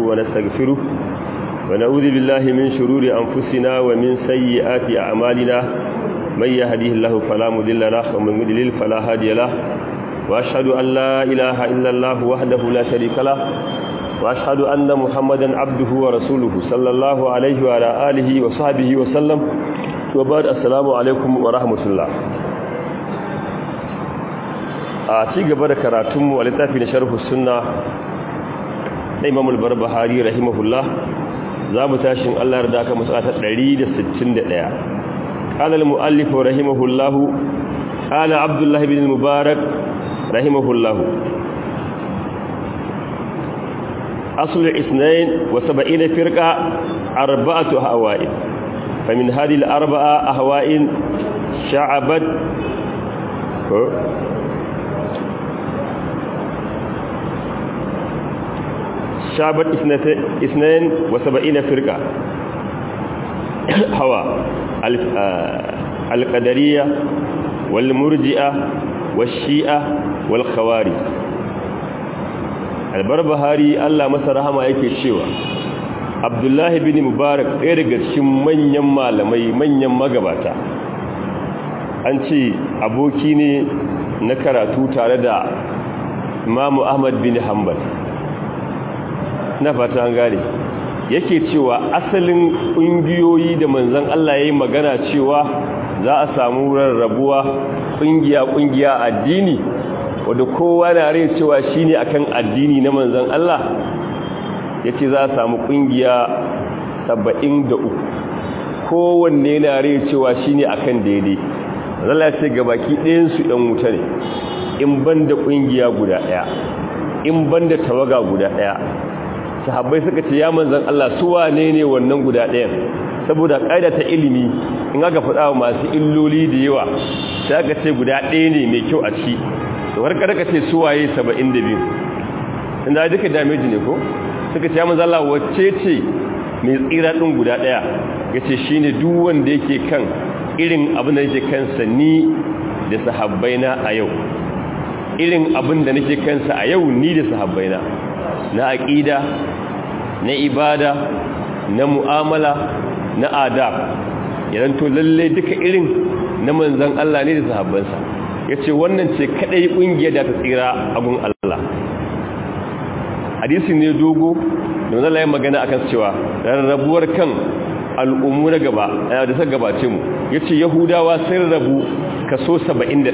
ونستغفره ونعوذ بالله من شرور أنفسنا ومن سيئات أعمالنا من يهديه الله فلا مضل له ومن يضلل فلا هادي له وأشهد أن لا إله إلا الله وحده لا شريك له وأشهد أن محمدا عبده ورسوله صلى الله عليه وعلى آله وصحبه وسلم وبعد السلام عليكم ورحمة الله a ci gaba da karatunmu a littafi na sharhu sunna na imam al-barbahari rahimahullah za mu tashin Allah da aka musa ta 161 qala al-muallif rahimahullah qala abdullah ibn mubarak rahimahullah asl al-ithnain wa 70 firqa arba'atu hawa'in فمن هذه الأربعة أهواء شعبت شعبت اثنين وسبعين فرقة هوا القدرية والمرجئة والشيئة والخوارج albarbahari Allah masa rahama yake cewa Abdullahi bin Mubarak ɗaya daga cikin manyan malamai manyan magabata an ce aboki ne na karatu tare da Imam Ahmad bin Hanbal na fata an gane yake cewa asalin ƙungiyoyi da manzan Allah ya yi magana cewa za a samu rarrabuwa ƙungiya-ƙungiya addini wadda kowa na rai cewa shi ne akan addini na manzan Allah ya ce za a samu ƙungiya saba'in da uku kowanne na rai cewa shi ne akan daidai zala ce gabaki ɗayansu ɗan wuta ne in ban da ƙungiya guda ɗaya in ban da tawaga guda ɗaya sahabbai suka ce ya manzan Allah su wane ne wannan guda ɗayan saboda ƙaida ta ilimi in aka faɗa wa masu illoli da yawa sai aka ce guda ɗaya ne mai kyau a ci to har kada ka ce su waye 72 inda duka damage ne ko suka ce ya manzan Allah wacce ce mai tsira ɗin guda ɗaya ya ce shi ne duk wanda yake kan irin abin da yake kansa ni da sahabbaina a yau irin abin da nake kansa a yau ni da sahabbaina na aƙida na ibada na mu'amala na adab idan to lalle duka irin na manzan Allah ne da sahabbansa yace wannan ce kadai kungiyar da ta tsira abun Allah hadisi ne dogo da manzon Allah ya magana akan cewa rarrabuwar kan al'ummu na gaba da ta gabace mu yace yahudawa sun rabu kaso 71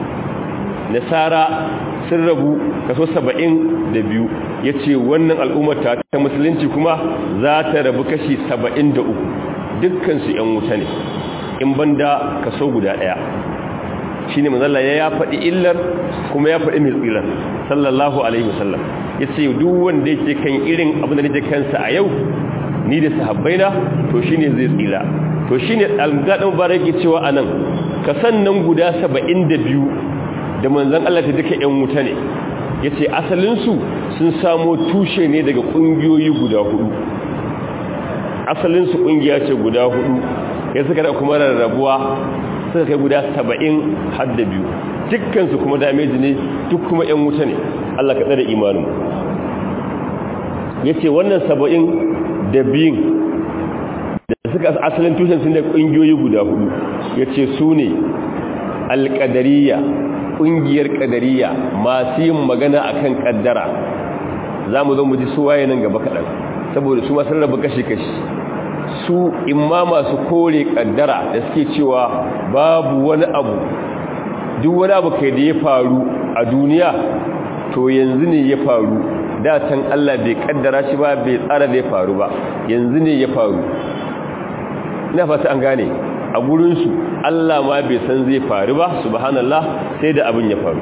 nasara sun rabu kaso saba'in da biyu ya ce wannan al'ummar ta ta musulunci kuma za ta rabu kashi saba'in da uku dukkansu ‘yan wuta ne in banda kaso guda ɗaya shi ne mazalla ya faɗi illar kuma ya faɗi mai tsirar sallallahu alaihi wasallam ya ce duk wanda yake kan irin abin da nake kansa a yau ni da sahabbaina to shi ne zai tsira to shi ne algaɗin bara yake cewa a nan ka sannan guda saba'in da biyu da manzan Allah ta duka ‘yan wuta ne ya ce asalinsu sun samo tushe ne daga ƙungiyoyi guda hudu asalinsu ƙungiya ce guda hudu ya suka da kuma rarrabuwa suka kai guda saba'in har da biyu dukkansu kuma dameji ne duk kuma ‘yan wuta ne Allah ka tsada imanin ya ce wannan saba'in da biyun da suka asalin tushen sun da ƙungiyoyi guda hudu ya ce su ne alƙadariya ƙungiyar ƙadariya masu yin magana a kan ƙaddara za mu zo mu ji su waye nan gaba kaɗan saboda su masu rabu kashi-kashi su imma masu kore ƙaddara da suke cewa babu wani abu duk wani abu kai da ya faru a duniya to yanzu ne ya faru da can Allah bai ƙaddara shi ba bai tsara da ya faru ba yanzu ne ya faru ina fata an gane a gurinsu Allah ma bai san zai faru ba subhanallah sai da abin ya faru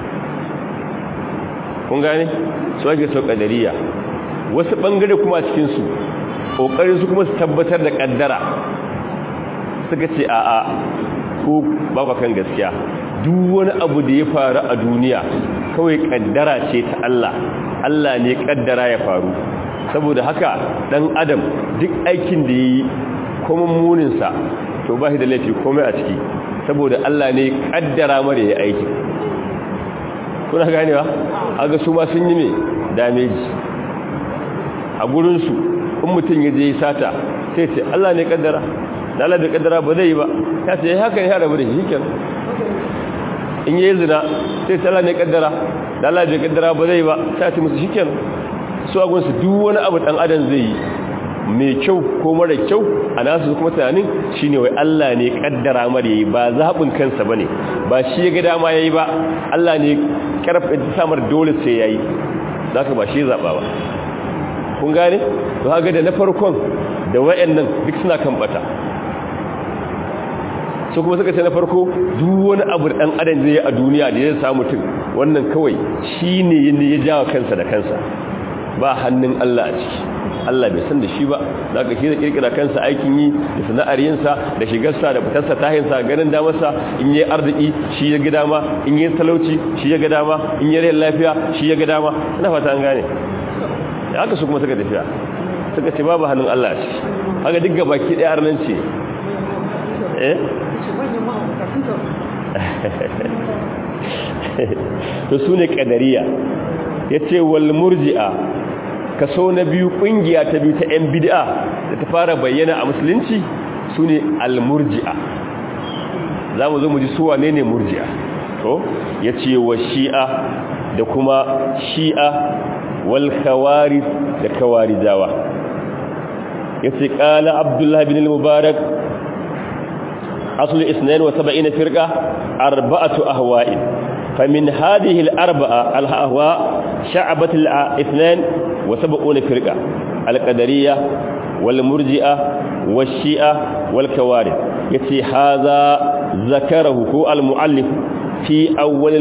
kun gane su ake sau kadariya wasu bangare kuma cikinsu ƙoƙarin su kuma su tabbatar da ƙaddara suka ce a'a ko ba kan gaskiya duk wani abu da ya faru a duniya kawai ƙaddara ce ta Allah Allah ne ƙaddara ya faru saboda haka ɗan adam duk aikin da ya yi kuma muninsa to ba shi da laifi komai a ciki saboda Allah ne kaddara mara ya aiki kuna ganewa aga su ma sun yi mai dameji a gurinsu in mutum ya je sata sai ce Allah ne kaddara da Allah bai kaddara ba zai yi ba ya ce haka ne ya rabu da shi kenan in yi zina sai ce Allah ne kaddara da Allah bai kaddara ba zai yi ba sai ce musu shi kenan su a gunsu duk wani abu dan adam zai yi mai kyau ko mara kyau a nasu kuma tunanin shine wai Allah ne kaddara mara yayi ba zaɓin kansa bane ba shi ya ga dama yayi ba Allah ne karfa samar dole sai yayi zaka ba shi zaba ba kun gane to haka da na farkon da wayannan duk suna kan bata su kuma suka ce na farko duk wani abu da dan adam zai yi a duniya da ya samu mutum wannan kawai shine ya jawo kansa da kansa ba hannun Allah a ciki Allah bai san da shi ba za ka shi da kirkira kansa aikin yi da sana'ar yinsa da shigarsa da fitarsa tahinsa ganin damarsa in yi arziki shi ya ga dama in yi talauci shi ya ga dama in yi rayin lafiya shi ya ga dama ina fata an gane da haka su kuma suka tafiya suka ce babu hannun Allah ce haka duk gaba ki ɗaya arnan ce eh to su ne ƙadariya ya ce wal murji'a kaso na biyu kungiya ta biyu ta yan bid'a da ta fara bayyana a musulunci sune al-murji'a zamu zo mu ji su wane ne murji'a to yace wa shi'a da kuma shi'a wal khawarij da khawarijawa yace qala abdullah ibn al-mubarak aslu 72 firqa arba'atu ahwa'in فمن هذه الأربعة الأهواء شعبة الاثنان وسبقون فرقة القدرية والمرجئة والشيئة والكوارث يتي هذا ذكره هو المؤلف في أول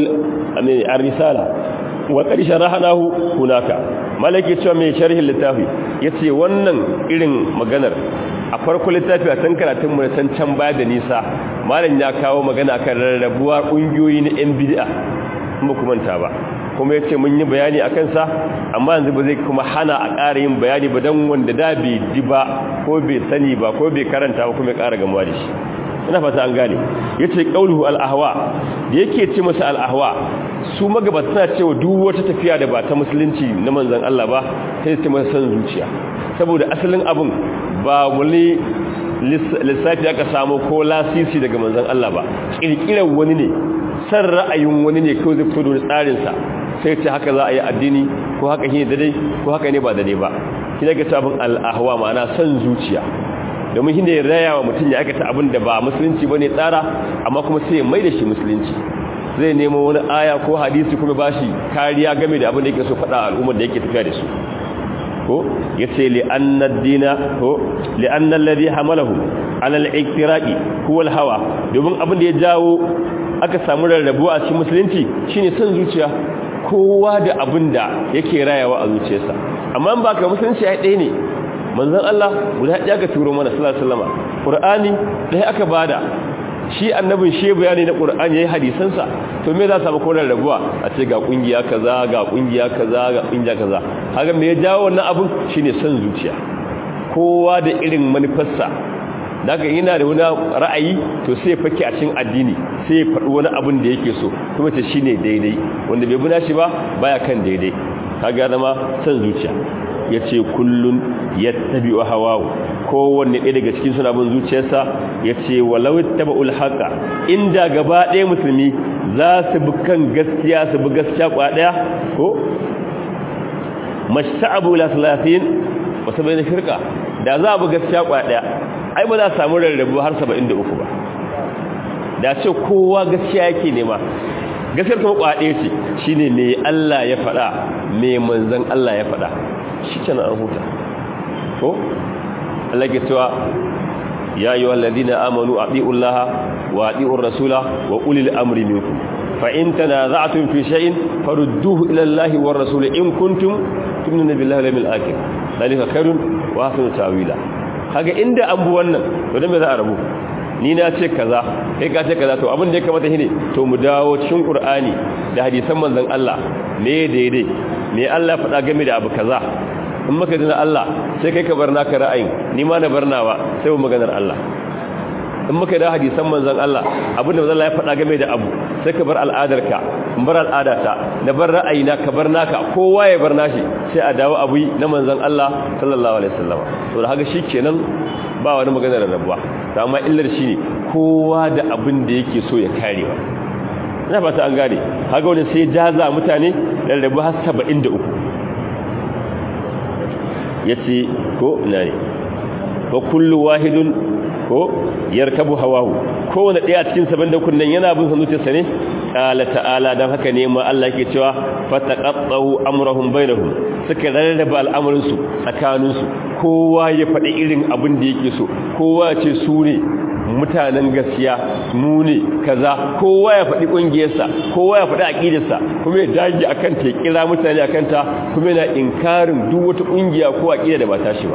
الرسالة وقد شرحناه هناك malaki cewa mai sharhin littafi yace wannan irin maganar a farko littafi a san karatun mu san can baya da nisa malam ya kawo magana kan rarrabuwa kungiyoyi na yan bid'a kuma kumanta ba kuma yace mun yi bayani akan sa amma yanzu ba zai kuma hana a ƙara yin bayani ba dan wanda da bai ji ba ko bai sani ba ko bai karanta ba kuma ya ƙara gamuwa da shi ina fata an gane yace qauluhu al-ahwa da yake ce masa al-ahwa su magabata suna cewa duk wata tafiya da ba ta musulunci na manzon Allah ba sai ce masa san zuciya saboda asalin abun ba wani lissafi aka samu ko lasisi daga manzon Allah ba kirkirar wani ne san ra'ayin wani ne kawai zai fito da tsarin sa sai ce haka za a yi addini ko haka shine daidai ko haka ne ba daidai ba shi daga sabon al-ahwa ma'ana san zuciya domin shi ne raya wa mutum ya aikata abin da ba musulunci ba ne tsara amma kuma sai mai da shi musulunci zai nemo wani aya ko hadisi kuma ba shi kariya game da abin da yake so faɗa al'ummar da yake tafiya da su ko ya ce li'annar dina ko li'annar ladi hamalahu alal iktiraki huwal hawa domin abin da ya jawo aka samu rarrabuwa a cikin musulunci shine son zuciya kowa da abin da yake rayawa a zuciyarsa amma ba ka musulunci ya ɗaya ne manzon Allah guda ɗaya ga turo mana sallallahu alaihi wasallam Qur'ani ɗaya aka bada shi annabin shi bayani na Qur'ani yayin hadisansa to me za su samu koran rabuwa a ce ga kungiya kaza ga kungiya kaza ga kungiya kaza haka me ya jawo wannan abun shine son zuciya kowa da irin manufarsa daga yana da wani ra'ayi to sai fake a cikin addini sai ya faɗi wani abun da yake so kuma ce shine daidai wanda bai buna shi ba baya kan daidai kaga zama son zuciya ya ce kullun ya tabi wa hawawu kowanne ɗaya daga cikin suna bin zuciyarsa ya ce walau taba ulhaka inda gaba ɗaya musulmi za su bi kan gaskiya su bi gaskiya kwa ɗaya ko masha'abu la salatin wasu bai na shirka da za a bi gaskiya kwa ɗaya ai ba za a samu rarrabu har saba'in da uku ba da ce kowa gaskiya yake nema gaskiyar kuma kwa ɗaya ce shine me Allah ya faɗa me manzon Allah ya faɗa shi kenan an huta ko Allah ke cewa ya yi walladina amanu ati'u Allah wa ati'u rasula wa ulil amri minkum fa in tanaza'tum fi shay'in farudduhu ila Allah wa rasul in kuntum tu'minuna billahi wal yawmil akhir dalika khairun wa ahsanu ta'wila kaga inda an bu wannan to dan me za a rabu ni na ce kaza kai ka ce kaza to abin da ya kamata shine to mu dawo cikin Qur'ani da hadisan manzon Allah me daidai me Allah faɗa game da abu kaza in maka dina Allah sai kai ka bar naka ra'ayin ni ma na bar nawa sai mu maganar Allah in muka da hadisan manzon Allah abinda manzon Allah ya faɗa game da abu sai ka bar al'adarka in bar al'adata na bar ra'ayina ka bar naka kowa ya bar nashi sai a dawo abu na manzon Allah sallallahu alaihi wasallam to da haka shikenan ba wani magana da rabuwa to amma illar shine kowa da abin da yake so ya karewa ina fata an gane haka wani sai jaza mutane da rabu har 73 yace ko ina ne wa kullu wahidun ko yarkabu hawahu kowane daya cikin saban da kunnan yana bin sanutarsa ne qala ta'ala dan haka ne ma Allah yake cewa fataqattu amrahum bainahum suka rarraba al'amarin su tsakanin su kowa ya faɗi irin abin da yake so kowa ya ce su ne mutanen gaskiya mu ne kaza kowa ya faɗi ƙungiyarsa kowa ya faɗi aƙidarsa kuma ya dage akan ta kira mutane akan ta kuma yana inkarin duk wata ƙungiya ko aƙida da ba ta shi ba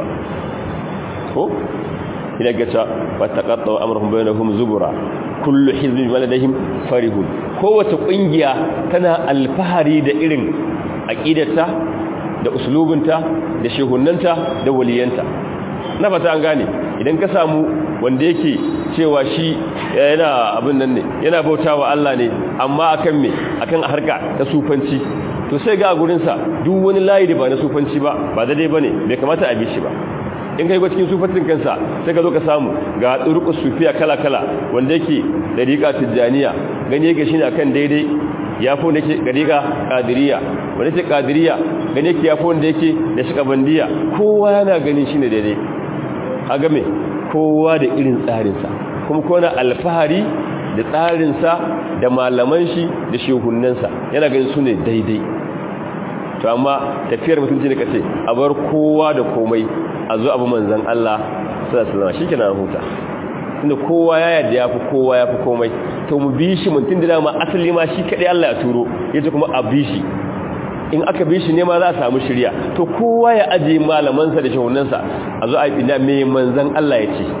ko ina gata fataqattu amrahum bainahum zubura kullu hizbin waladahum farihun kowace kungiya tana alfahari da irin aqidarta da uslubinta da shehunnanta da waliyanta na fata an gane idan ka samu wanda yake cewa shi yana abin nan ne yana bautawa Allah ne amma akan me akan harka ta sufanci to sai ga gurin sa duk wani layi da ba na sufanci ba ba daidai bane bai kamata a bi shi ba in kai cikin sufatin kansa sai ka zo ka samu ga turqus sufiya kala kala wanda yake dariqa tijaniya gani yake shine akan daidai yafi wanda yake dariqa qadiriyya wanda yake qadiriyya gani yake yafi wanda yake da shikabandiya kowa yana ganin shine daidai kaga me kowa da irin tsarin sa kuma kowa alfahari da tsarin sa da malaman shi da shehunnansa yana ganin su ne daidai to amma tafiyar mutunci ne kace a bar kowa da komai a zo abu manzan Allah sallallahu alaihi wasallam huta tunda kowa ya yadda yafi kowa yafi komai to mu bi shi mutum da dama asali ma shi kadai Allah ya turo yace kuma a bi shi in aka bi shi ne ma za a samu shirya to kowa ya aje malamansa da shahunansa a zo a yi mai manzan Allah ya ce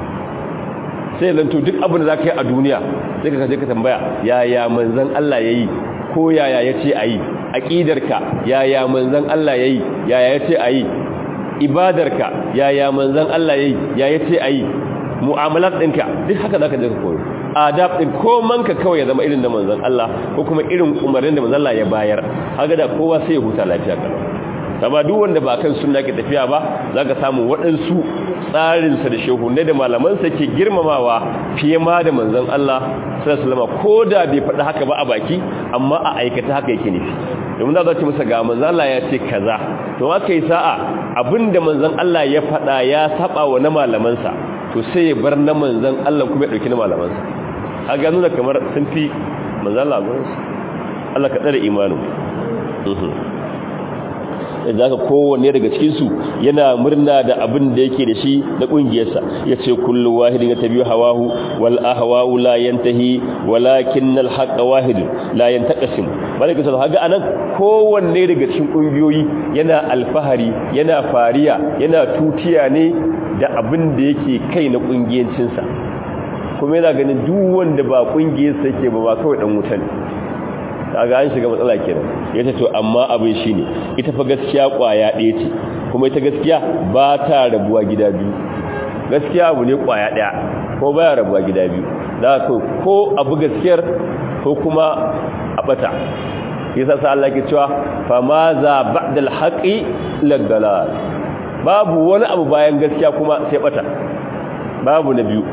sai zanto duk abin da za ka yi a duniya sai ka kaje ka tambaya yaya manzan Allah ya yi ko yaya ya ce a yi aƙidarka yaya manzan Allah ya yi yaya ya ce a yi ibadarka yaya manzan Allah ya yi yaya ce a yi mu'amalat ɗinka duk haka za ka je ka koyo adab ɗin komanka kawai ya zama irin da manzan Allah ko kuma irin umarnin da manzan Allah ya bayar haka da kowa sai ya huta lafiya kalau amma duk wanda ba kan sunna ke tafiya ba za ka samu waɗansu tsarinsa da shehunai da malamansa ke girmamawa fiye ma da manzan Allah sallallahu ko da bai faɗi haka ba a baki amma a aikata haka yake nufi domin za ce masa ga manzan Allah ya ce kaza to aka yi sa'a abinda manzan Allah ya faɗa ya saba wa na malamansa to sai ya bar na manzan Allah kuma ya ɗauki na malamansa a ga nuna kamar sun fi manzan Allah gurinsu Allah ka tsare imanin da zaka kowanne daga cikinsu yana murna da abin da yake da shi na ƙungiyarsa ya ce kullu wahidin ya tabi hawahu wal ahwa'u la yantahi walakin al haqq wahid la yantaqasim malaka sai haga anan kowanne daga cikin ƙungiyoyi yana alfahari yana fariya yana tutiya ne da abin da yake kai na ƙungiyancinsa kuma yana ganin duk wanda ba ƙungiyarsa yake ba ba kawai dan wuta ne kaga an shiga matsala kenan yace to amma abin shine ita fa gaskiya kwaya ɗaya ce kuma ita gaskiya ba ta rabuwa gida biyu gaskiya abu ne kwaya ɗaya ko baya rabuwa gida biyu da ko ko abu gaskiyar ko kuma a bata yasa sa Allah ke cewa fa ma za ba'da al-haqi ladalal babu wani abu bayan gaskiya kuma sai bata babu na biyu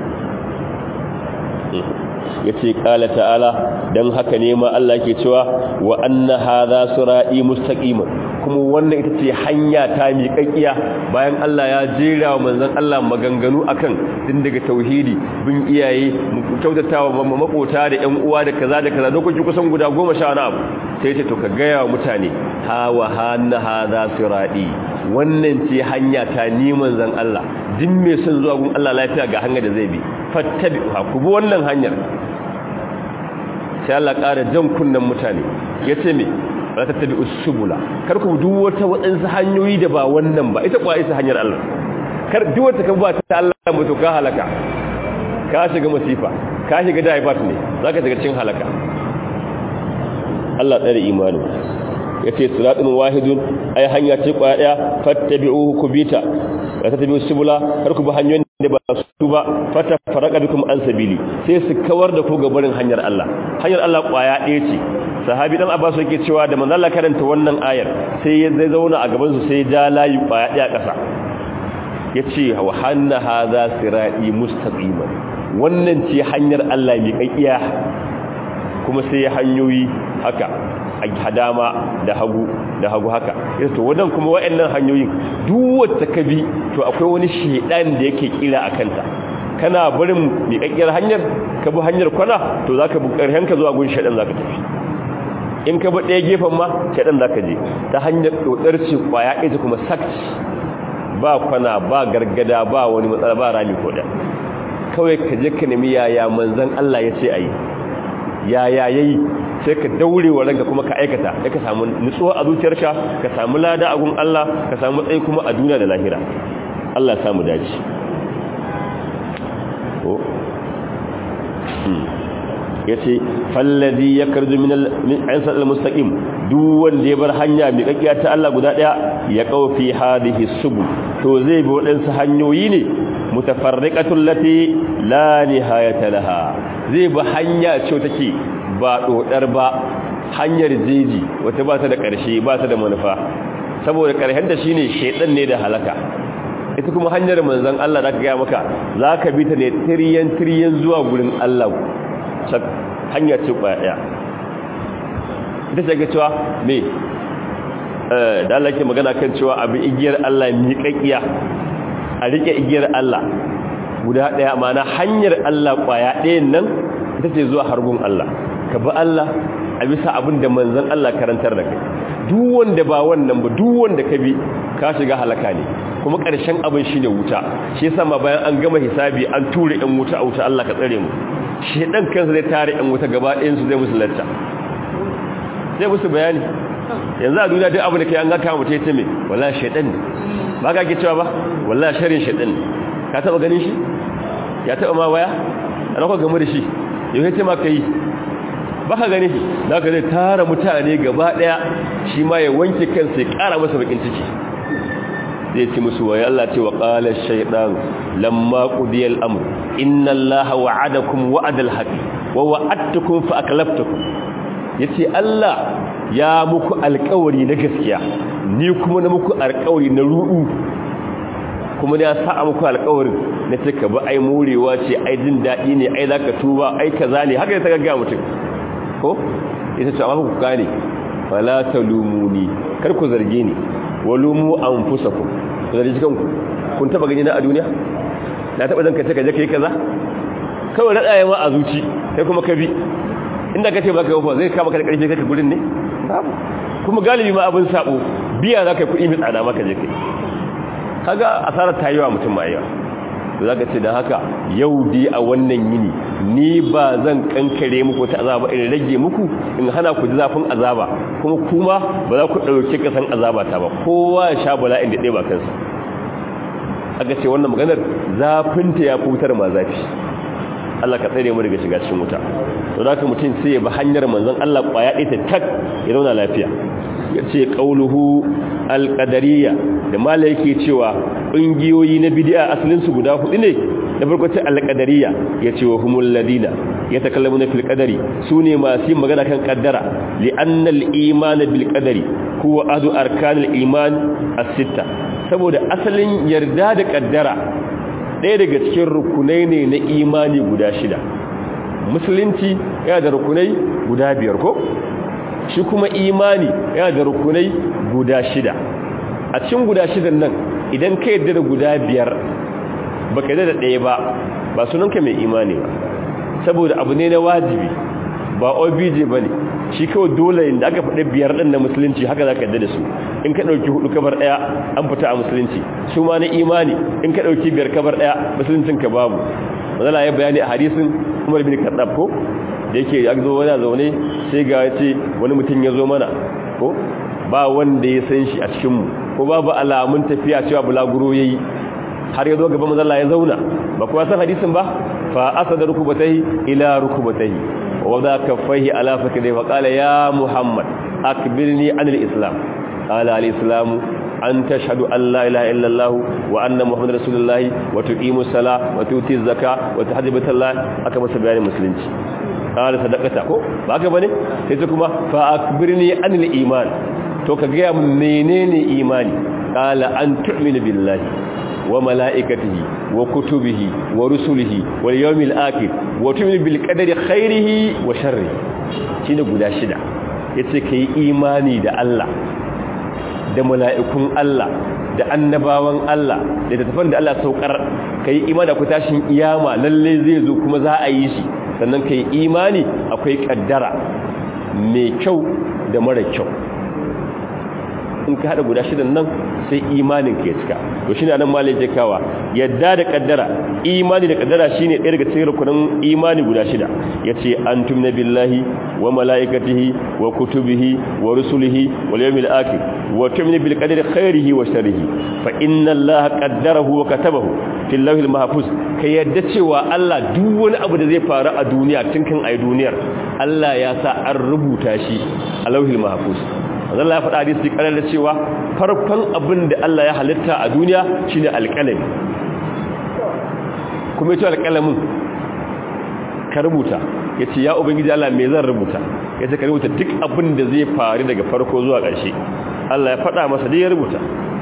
ya ce ƙala ta'ala don haka ne ma Allah ke cewa wa anna hadha sira'i mustaqiman kuma wannan ita ce hanya ta miƙaƙiya bayan Allah ya jera wa manzon Allah maganganu akan din daga tauhidi bin iyaye kyautatawa makota da ƴan uwa da kaza da kaza dokoki kusan guda 10 na abu sai ce to ka gaya wa mutane ha wa hanna hadha sira'i wannan ce hanya ta ni manzon Allah din me son zuwa gun Allah lafiya ga hanyar da zai bi fattabi'uha ku bi wannan hanyar sai Allah ƙara jan kunnen mutane ya ce me ba ta tabi usubula kar ku duk wata waɗansu hanyoyi da ba wannan ba ita kuwa isa hanyar Allah kar duk wata kan ba ta Allah mutu ka halaka ka shiga masifa ka shiga daifat ne za ka shiga cikin halaka Allah tsare imani ya ce siratun wahidun ai hanya ce kwaya ɗaya fattabi'uhu kubita ba ta tabi usubula kar ku bi hanyoyin da ba su ba fata faraka bikum an sabili sai su kawar da ku gabarin hanyar Allah hanyar Allah kwaya ɗaya ce sahabi dan Abbas yake cewa da manzo Allah karanta wannan ayar sai ya zai zauna a gaban su sai ja layi kwaya ɗaya ƙasa yace wa hanna hadha sirati mustaqiman wannan ce hanyar Allah mai kakkiya kuma sai ya hanyoyi haka a hadama da hagu da hagu haka to wadan kuma wayannan hanyoyin duk wacce ka bi to akwai wani shedan da yake kira a kanta kana barin miƙaƙƙiyar hanyar ka bi hanyar kwana to zaka bi ƙarhen ka zuwa gun shedan zaka tafi in ka bi ɗaya gefen ma shedan zaka je ta hanyar dodar ce kwaya ita kuma sakci ba kwana ba gargada ba wani matsala ba rami ko da kawai ka je ka nemi yaya manzon Allah ya ce ayi yaya yayi sai ka daure wa ranka kuma ka aikata sai ka samu nutsuwa a zuciyarka ka samu lada a gun Allah ka samu tsayi kuma a duniya da lahira Allah samu dace oh yace fallazi yakarju min min ansal almustaqim duk wanda ya bar hanya mai kakkiya ta Allah guda daya ya kaufi hadhihi subul to zai bi wadansu hanyoyi ne mutafarriqatul lati la nihayata laha zai bi hanya ce take ba dodar ba hanyar jeji wata ba ta da ƙarshe ba ta da manufa saboda ƙarshen da shine shedan ne da halaka ita kuma hanyar manzon Allah da ga maka zaka bi ta ne tiryan tiryan zuwa gurin Allah hanya ce kwaya ita ce ga cewa me eh da Allah ke magana kan cewa abin igiyar Allah miƙaƙiya a rike igiyar Allah guda daya mana hanyar Allah kwaya ɗayan nan ita ce zuwa hargun Allah ka bi Allah a bisa abin da manzan Allah karantar da kai duk wanda ba wannan ba duk wanda ka bi ka shiga halaka ne kuma ƙarshen abin shine wuta shi yasa ma bayan an gama hisabi an ture ɗan wuta a wuta Allah ka tsare mu shedan kansa zai tare ɗan wuta gaba ɗayan su zai musu lacca zai musu bayani yanzu a duniya duk abin da kai an ga kama mutum ya ce me wallahi shedan ne ba ka ke cewa ba wallahi sharrin shedan ne ka taba ganin shi ya taba ma waya ana ko game da shi yau ce ma kai ba ka gani da ka zai tara mutane gaba daya shi ma ya wanke kansa ya kara masa bakin ciki zai ci musu wa Allah ce wa qala ash-shaytan lamma qudiya al-amr inna allaha wa'adakum wa'adal haqq wa wa'adtukum fa aklaftukum yace Allah ya muku alƙawari na gaskiya ni kuma na muku alƙawari na ru'u kuma ya sa muku alƙawarin na ce ka ba ai morewa ce ai jin daɗi ne ai zaka tuba ai kaza ne haka ta gaggawa mutum ko ita ce amma ku gane fala talumuni kar ku zarge ni walumu anfusakum ku zargi kanku kun taba gani na a duniya na taba zan kace ka je kai kaza kawai rada yawa a zuci sai kuma ka bi inda kace baka yawa zai kama ka da karfi kai ka gurin ne babu kuma galibi ma abin sabo biya zaka kuɗi mai tsada maka je kai kaga asarar ta yi wa mutum ma yawa to zaka ce dan haka yau dai a wannan yini ni ba zan kankare muku ta azaba in rage muku in hana ku ji zafin azaba kuma kuma ba za ku dauke kasan azaba ta ba kowa ya sha bala'in da ɗaya ba kansa aka ce wannan maganar zafin ta ya fitar ma zafi Allah ka tsare mu daga shiga cikin wuta to zaka mutum sai ya bi hanyar manzon Allah kwaya ɗaya ta tak ya zauna lafiya yace qauluhu alqadariyya da mala yake cewa ƙungiyoyi na bid'a asalin su guda hudu ne da farko ce alqadariyya yace wa humul ladina yatakallamuna fil qadari sune masu yin magana kan kaddara li anna al iman bil qadari huwa adu arkan al iman as-sitta saboda asalin yarda da kaddara ɗaya daga cikin rukunai ne na imani guda shida musulunci yana da rukunai guda biyar ko shi kuma imani yana da rukunai guda shida a cikin guda shidan nan idan ka yadda da guda biyar ba ka yadda da ɗaya ba ba sunanka mai imani ba saboda abu ne na wajibi ba obj ba ne shi kawai dole da aka faɗi biyar ɗin na musulunci haka za ka yadda da su in ka ɗauki hudu kabar ɗaya an fita a musulunci su ma na imani in ka ɗauki biyar kabar ɗaya musuluncin ka babu mazala ya bayani a hadisin umar bin kaɗaf ko da yake ya zo wani zaune sai ga ya ce wani mutum ya zo mana ko ba wanda ya san shi a cikinmu ko babu alamun tafiya cewa bulaguro ya yi har ya zo gaba mazala ya zauna ba kuwa san hadisin ba fa asa da rukubatai ila rukubatai wa wadda kaffaihi ala fakidai wa kala ya muhammad akbirni anil islam qala al islam an tashhadu an la ilaha illallah wa anna muhammadar rasulullahi wa tuqimu sala wa tuti zakka wa tahdibu tallah aka masa bayanin musulunci qala sadaqata ko ba ka bane sai ta kuma fa akbirni anil iman to ka ga menene imani qala an tu'minu billahi wa mala'ikatihi wa kutubihi wa rusulihi wal yawmil akhir wa tu'minu bil qadari khairihi wa sharrihi shine guda shida yace kai imani da Allah da mala'ikun Allah da annabawan Allah da tafan da Allah saukar kai imani da ku tashin iyama lalle zai zo kuma za a yi shi sannan kai imani akwai kaddara mai kyau da mara kyau in ka hada guda shidan nan sai imanin ka ya cika to shine nan malai je kawa yadda da kaddara imani da kaddara shine ɗaya daga cikin rukunin imani guda shida yace antum billahi wa malaikatihi wa kutubihi wa rusulihi wal yawmil akhir wa tu'minu bil qadari khairihi wa sharrihi fa inna allaha qaddarahu wa katabahu fil lawhil mahfuz ka yadda cewa Allah duk wani abu da zai faru a duniya tun kan ai duniyar Allah ya sa an rubuta shi a lawhil mahfuz Allah ya faɗa hadisi karar da cewa farkon abin da Allah ya halitta a duniya shine alƙalami kuma yace alƙalamin ka rubuta yace ya ubangiji Allah me zan rubuta yace ka rubuta duk abin da zai faru daga farko zuwa ƙarshe Allah ya faɗa masa dai ya rubuta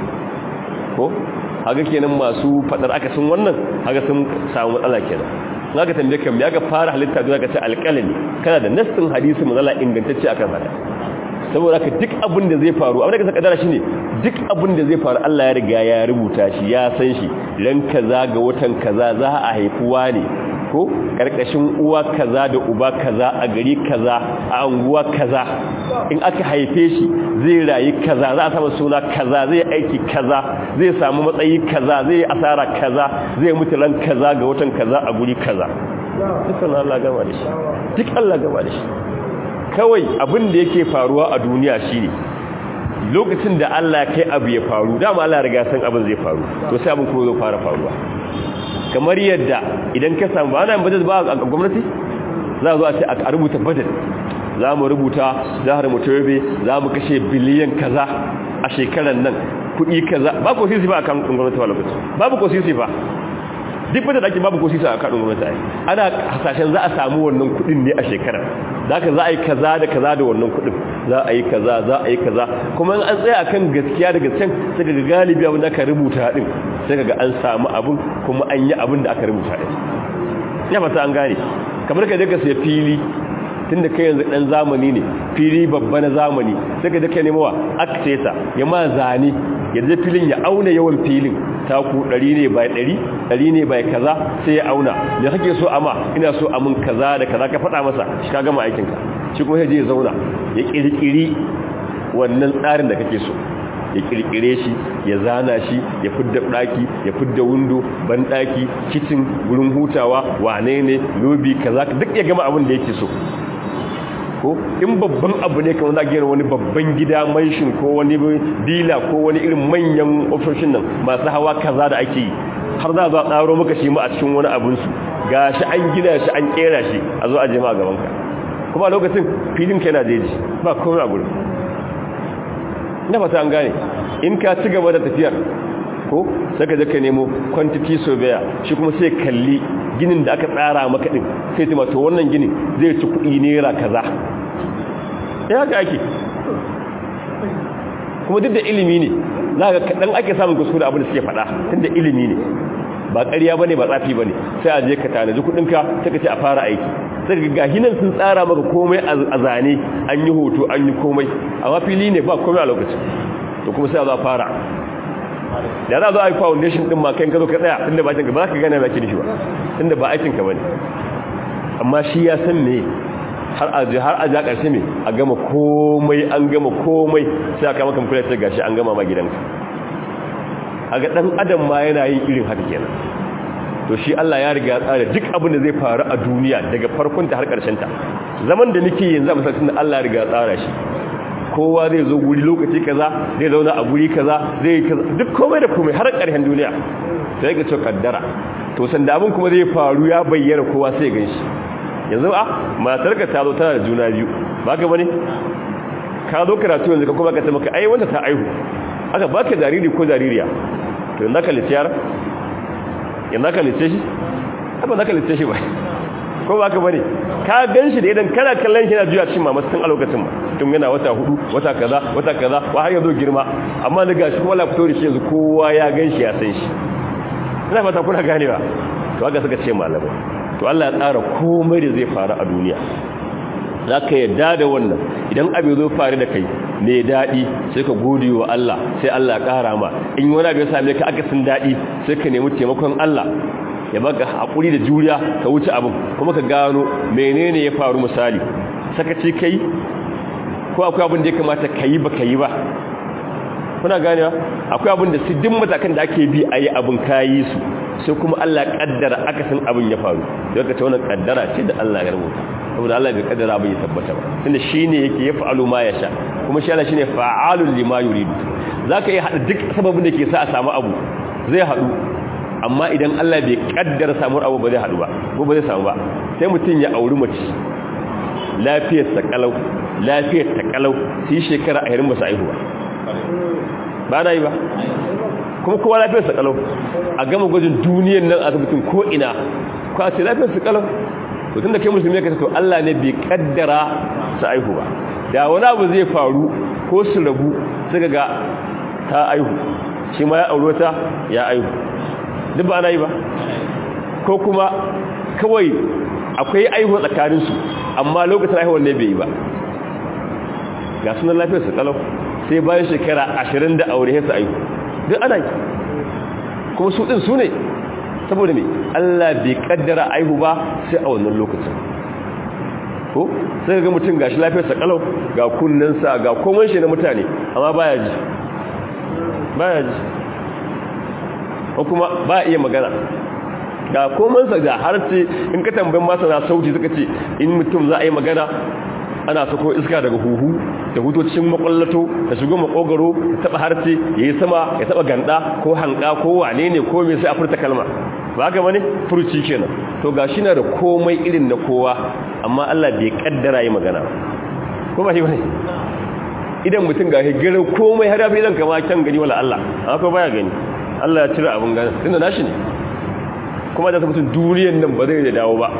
ko haka kenan masu faɗar aka sun wannan haka sun samu matsala kenan zaka tambaye kan ya ga fara halitta duniya ka ce alƙalami kana da nassin hadisi manzo Allah ingantacce akan haka saboda ka duk abin da zai faru abin da ka saka dara shine duk abin da zai faru Allah ya riga ya rubuta shi ya san shi ran kaza ga watan kaza za a haifuwa ne ko karkashin uwa kaza da uba kaza a gari kaza a anguwa kaza in aka haife shi zai rayu kaza za a samu suna kaza zai aiki kaza zai samu matsayi kaza zai asara kaza zai mutu ran kaza ga watan kaza a guri kaza dukkan Allah gama da shi duk Allah gama da shi kawai abin da yake faruwa a duniya shine lokacin da Allah kai abu ya faru dama Allah riga san abin zai faru to sai abin kuma zai fara faruwa kamar yadda idan ka samu ana budget ba a gwamnati za a zo a ce a rubuta budget za mu rubuta zahar mutobe za mu kashe biliyan kaza a shekarar nan kuɗi kaza ba ko sisi ba a kan gwamnati ba lokaci babu ko sisi ba duk budget ake babu ko sisi a kan gwamnati ai ana hasashen za a samu wannan kuɗin ne a shekarar za ka za a yi kaza da kaza da wannan kuɗin za a yi kaza za a yi kaza kuma an tsaya akan gaskiya da gaskiyan sai ga galibi abin da aka rubuta din sai ga an samu abin kuma an yi abin da aka rubuta din ya fata an gane kamar ka daga sai fili tunda kai yanzu dan zamani ne fili babba na zamani sai ka dake nemawa accessor ya ma zane ya je filin ya auna yawan filin taku 100 ne bai 100 100 ne bai kaza sai ya auna me kake so ama ina so amun kaza da kaza ka faɗa masa shi ka gama aikin ka shi kuma je ya zauna ya kirkiri wannan tsarin da kake so ya kirkire shi ya zana shi ya fidda daki ya fidda windo ban daki kitchen gurin hutawa wane ne lobi kaza duk ya gama abin da yake so ko in babban abu ne kamar za gina wani babban gida manshin ko wani dila ko wani irin manyan ofishin nan masu hawa kaza da ake yi har za a zo a tsaro maka shi ma a cikin wani abinsu ga shi an gina shi an kera shi a zo a jema a gabanka kuma a lokacin filin ka yana jeji ba komai a gurin na fata an gane in ka ci gaba da tafiyar ko sai ka je ka nemo quantity surveyor shi kuma sai kalli ginin da aka tsara maka din sai ta to wannan ginin zai ci kuɗi naira kaza ya ga ake kuma duk da ilimi ne za ka kaɗan ake samun kuskure abin da suke faɗa tun da ilimi ne ba ƙarya ba ne ba tsafi ba ne sai a je ka tanaji kuɗinka sai ka ce a fara aiki sai ka ga hinan sun tsara maka komai a zane an yi hoto an yi komai amma fili ne ba komai a lokacin to kuma sai a zo a fara da za a zo a yi foundation ɗin ma kai ka zo ka tsaya tunda ba aikinka ba za ka gane ba kinishi ba tunda ba aikinka ba ne amma shi ya san me har a je har a ja ƙarshe me a gama komai an gama komai sai aka maka kula sai gashi an gama ma gidanka a ga ɗan adam ma yana yin irin haka kenan to shi Allah ya riga tsara duk abin da zai faru a duniya daga farkon ta har ƙarshen ta zaman da nake yanzu a masallacin da Allah ya riga tsara shi kowa zai zo guri lokaci kaza zai zauna a guri kaza zai kaza duk komai da komai har ƙarshen duniya sai ga cewa kaddara to sanda abin kuma zai faru ya bayyana kowa sai gan shi yanzu a matarka ta zo tana da juna biyu ba ka bane ka zo karatu yanzu ka kuma ka ce maka ai wanda ta aihu aka baka jariri ko jaririya to yanzu ka lice yar yanzu ka lice shi ba za ka lice shi ba ko ba ka bane ka gan shi da idan kana kallon shi na juya cikin mamas tun a lokacin ba tun yana wata hudu wata kaza wata kaza wa har yanzu girma amma da gashi kuma la fito da shi yanzu kowa ya gan shi ya san shi ina fata kuna ganewa to haka suka ce malamai to Allah ya tsara komai da zai faru a duniya za ka yadda da wannan idan abu zo faru da kai ne daɗi sai ka gode wa Allah sai Allah ya ƙara ma in wani abu ya same ka aka sun daɗi sai ka nemi taimakon Allah ya baka haƙuri da juriya ka wuce abin kuma ka gano menene ya faru misali sakaci kai ko akwai abin da ya kamata ka yi ba ka yi ba kuna ganewa akwai abin da su din matakan da ake bi a yi abin kayi su sai kuma Allah kaddara akasin abin ya faru don ka ce wannan kaddara ce da Allah ya rubuta saboda Allah bai kaddara abin ya tabbata ba tunda shine yake ya fa'alu ma yasha kuma shi Allah shine fa'alul lima yuridu zaka yi hada duk sababin da ke sa a samu abu zai hadu amma idan Allah bai kaddara samu abu ba zai hadu ba ko ba zai samu ba sai mutun ya auri mace lafiyar sa kalau lafiyar ta kalau sai shekara 20 ba su aihu ba ba na yi ba kuma kowa lafiyar sa kalau a gama gwajin duniyar nan asibitin ko ina ko a ce lafiyar sa kalau to tunda kai musulmi ka to Allah ne bai kaddara su aihu ba da wani abu zai faru ko su rabu suka ga ta aihu shi ma ya aure ta ya aihu duk ba ana yi ba ko kuma kawai akwai aihu tsakanin su amma lokacin aihuwar ne bai yi ba ga sunan lafiyar su kalau sai bayan shekara ashirin da aure su aihu duk ana yi kuma su ɗin su ne saboda mai Allah bai kaddara aihu ba sai a wannan lokacin ko sai ga mutum gashi lafiyarsa kalau ga kunnensa ga komai shi na mutane amma baya ji baya ji ko kuma ba iya magana ga komansa da harce in ka tambayin masana sauti suka ce in mutum za a yi magana ana sako iska daga huhu da hutocin makwallato da shigo makogaro da taba harce ya yi sama ya taba ganda ko hanka ko wane ne ko mai sai a furta kalma ba haka bane furuci kenan to gashi na da komai irin na kowa amma Allah bai kaddara yi magana ko ba shi bane idan mutum ga higirar komai har yafi idan kama kyan gani wala Allah amma ko baya gani Allah ya cire abin gani tunda nashi ne kuma da mutum duniyar nan ba zai da dawo ba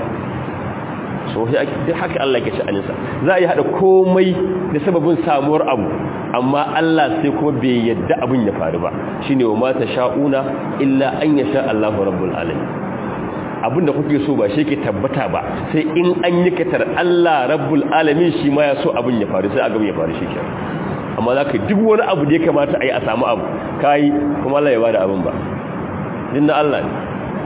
so duk haka Allah ke ci aninsa za a yi haɗa komai da sababin samuwar abu amma Allah sai kuma bai yadda abin ya faru ba shi ne wa mata sha'una illa an ya sha Allahu rabbul alamin abin da kuke so ba shi ke tabbata ba sai in an yi katar Allah rabbul alamin shi ma ya so abin ya faru sai abin ya faru shi ke amma za ka duk wani abu da ya kamata a yi a samu abu ka yi kuma Allah ya ba da abin ba din na Allah ne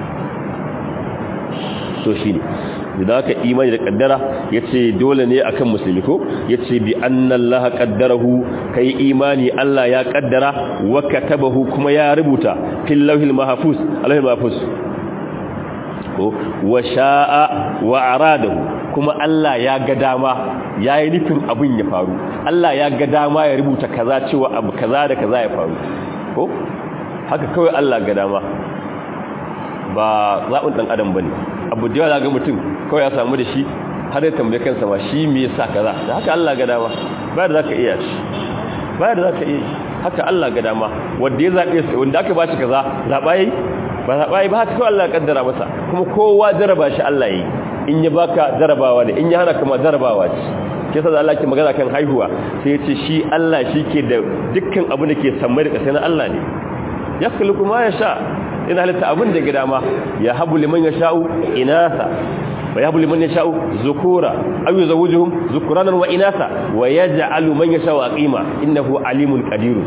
so shi ne da aka imani da kaddara ya ce dole ne akan musulmi ko ya ce bi annan laha kaddarahu ka yi imani Allah ya kaddara wa katabahu kuma ya rubuta fil lauhil mahfuz alauhil mahfuz ko wa sha'a wa aradahu kuma Allah ya ga dama yayi nufin abin ya faru Allah ya ga dama ya rubuta kaza cewa abu kaza da kaza ya faru ko haka kawai Allah ga dama ba zaɓin ɗan adam ba ne abu da yawa ga mutum kawai ya samu da shi har ya tambaye kansa ma shi me yasa kaza da haka Allah ga dama ba da zaka iya shi ba da zaka iya haka Allah ga dama wanda ya zabe shi wanda aka bashi kaza zaba yi ba zaba yi ba haka kawai Allah ya kaddara masa kuma kowa jaraba shi Allah yi in ya baka jarabawa ne in ya hana kuma jarabawa ce ke sa Allah ke magana kan haihuwa sai ya ce shi Allah shi ke da dukkan abu da ke sammai da ƙasa na Allah ne ya khluqu ma yasha ina halitta abin da gida ma ya habu liman ya sha'u inasa wa ya habu liman ya sha'u zukura aw yuzawwijuhum zukuranan wa inasa wa yaj'alu man yasha'u aqima innahu alimun qadir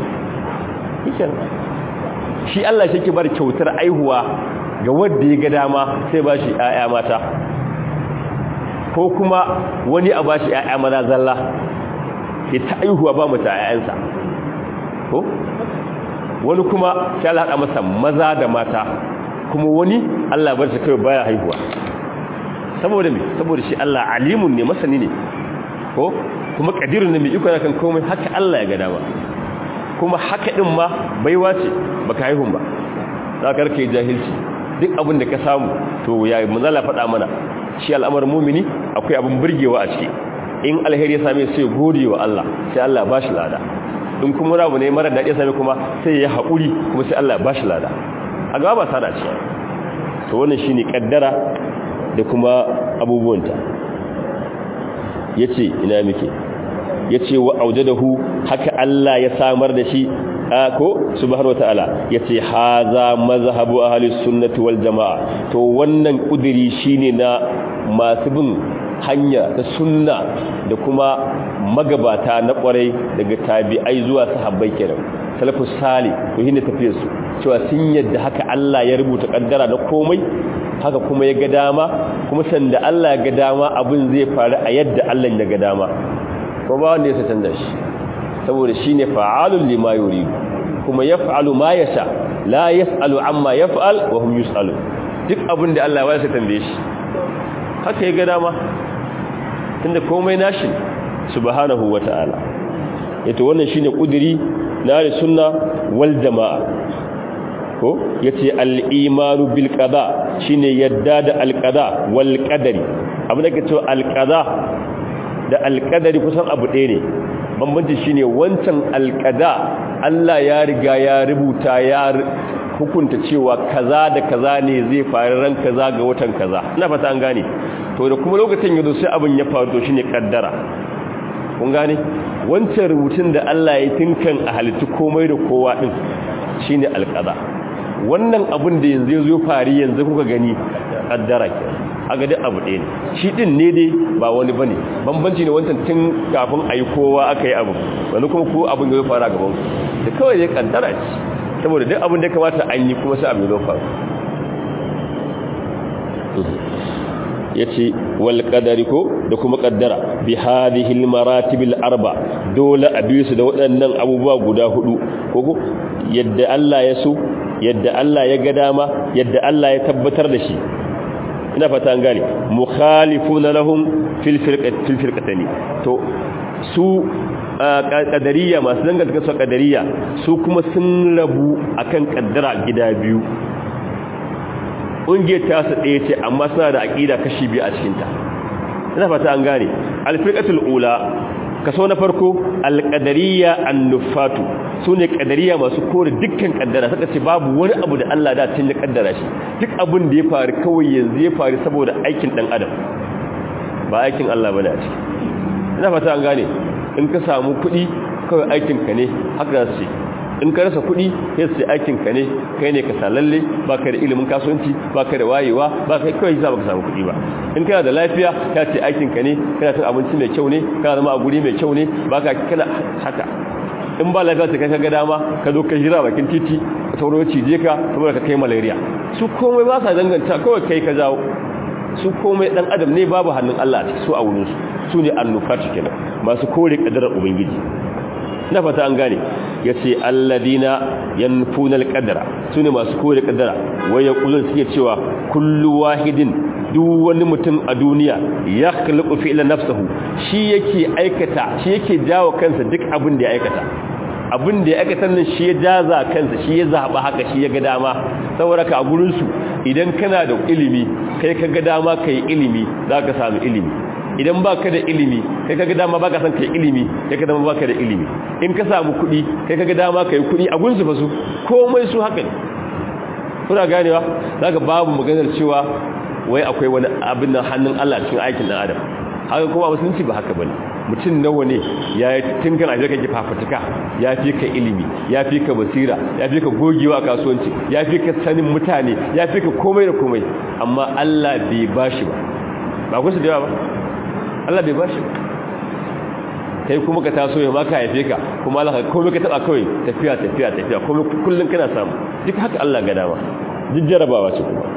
shi Allah shi ke bar kyautar aihuwa ga wanda ya ga dama sai ba shi ƴaƴa mata ko kuma wani a ba shi ƴaƴa maza zalla ya ta aihuwa ba mata ƴaƴansa ko wani kuma sai Allah haɗa masa maza da mata kuma wani Allah bar shi kai baya haihuwa saboda me saboda shi Allah alimun ne masani ne ko kuma kadirun ne mai iko kan komai haka Allah ya ga dama kuma haka din ma baiwa ce baka haihun ba za ka rike jahilci duk abin da ka samu to ya manzala faɗa mana shi al'amarin mumini akwai abin burgewa a ciki in alheri ya same sai gode wa Allah sai Allah ba shi lada in kuma rabu ne mara daɗi sami kuma sai ya haƙuri kuma sai Allah ba shi lada a gaba ba sada ce to wannan shi ne ƙaddara da kuma abubuwanta ya ce ina muke ya ce wa aujadahu haka Allah ya samar da shi ko subhanahu wataala yace haza mazhabu ahli sunnati wal jamaa to wannan kudiri shine na masu bin hanya ta sunna da kuma magabata na kwarai daga tabi'ai zuwa sahabbai kenan salafus salih to hinda tafiyar su cewa sun yadda haka Allah ya rubuta kaddara na komai haka kuma ya ga dama kuma sanda Allah ya ga dama abin zai faru a yadda Allah ya ga dama ko ba wanda ya canza shi saboda shine fa'alul lima yuridu kuma yaf'alu ma yasha la yas'alu amma yaf'al wa hum yus'alun duk abin da Allah ya wasa tambaye shi haka ya ga dama tunda komai nashi subhanahu wata'ala yato wannan shine kudiri na sunna wal jamaa ko yace al-imanu bil qada shine yadda da al-qada wal qadari abin da kace al-qada da al-qadari kusan abu ɗaya ne bambanci shine wancan al-qada Allah ya riga ya rubuta ya hukunta cewa kaza da kaza ne zai faru ran kaza ga watan kaza ina fata an gane to da kuma lokacin yazo sai abin ya faru to shine kaddara kun gane wancan rubutun da Allah ya tinkan a halittu komai da kowa din shine alqada wannan abin da yanzu yazo fari yanzu kuka gani kaddara ke aga duk abu ɗaya ne shi din ne dai ba wani bane bambanci ne wancan tun kafin ayi kowa aka yi abu wani kuma ko abin ya fara gaban da kawai dai kaddara ce saboda duk abin da ya kamata an yi kuma sai abin ya faru ya ce wal ƙadari ko da kuma ƙaddara bi hadihil maratibil arba dole a biyu su da waɗannan abubuwa guda hudu ko yadda Allah ya so yadda Allah ya ga dama yadda Allah ya tabbatar da shi ina fata an gane mukhalifuna lahum fil firqati fil firqatani to su kadariya masu dangantaka su kadariya su kuma sun rabu akan kaddara gida biyu ƙungiyar ta su ɗaya ce amma suna da aƙida kashi biyu a cikinta ina fata an gane alfirƙatul ula kaso na farko alƙadariya annufatu su ne ƙadariya masu kore dukkan ƙaddara suka ce babu wani abu da Allah da tun ya ƙaddara shi duk abin da ya faru kawai yanzu ya faru saboda aikin ɗan adam ba aikin Allah ba ne a ciki ina fata an gane in ka samu kuɗi kawai aikinka ne haka za su ce in ka rasa kuɗi sai su aikinka ne kai ne ka salalle ba ka da ilimin kasuwanci ba ka da wayewa ba ka kawai za ba ka samu kuɗi ba in kana da lafiya ya ce aikinka ne kana cin abinci mai kyau ne kana zama a guri mai kyau ne ba ka kana haka in ba lafiya ta kai ka ga dama ka zo ka jira bakin titi ka tauro cije ka saboda ka kai malaria su komai ba sa danganta kawai kai ka jawo su komai dan adam ne babu hannun Allah a ciki su a wurin su su ne annufatu kenan masu kore kadarar ubangiji na fata an gane ya ce alladina yanfuna alqadara su ne masu kore kadara wai ya kulun suke cewa kullu wahidin duk wani mutum a duniya ya khluqu fi'la nafsihi shi yake aikata shi yake jawo kansa duk abin da ya aikata abin da ya aikata nan shi ya jaza kansa shi ya zaba haka shi ya ga dama saboda ka a gurin su idan kana da ilimi kai ka ga dama kai ilimi zaka samu ilimi idan ba ka da ilimi kai kaga dama ba ka san kai ilimi kai ka dama ba ka da ilimi in ka samu kuɗi kai kaga dama kai kuɗi a gunsu fa su komai su haka ne kuna ganewa zaka babu maganar cewa wai akwai wani abin nan hannun Allah cikin aikin dan adam haka kuma musulunci ba haka bane mutum nawa ne ya yi tinkan a jirgin fafutuka ya fi ka ilimi ya fi ka basira ya fi ka gogewa a kasuwanci ya fi ka sanin mutane ya fi ka komai da komai amma Allah bai bashi ba ba ku su da yawa ba Allah bai bashi kai kuma ka taso ya maka haife ka kuma Allah ka komai ka taba kawai tafiya tafiya tafiya komai kullun kana samu duk haka Allah ga dama duk jarabawa ce kuma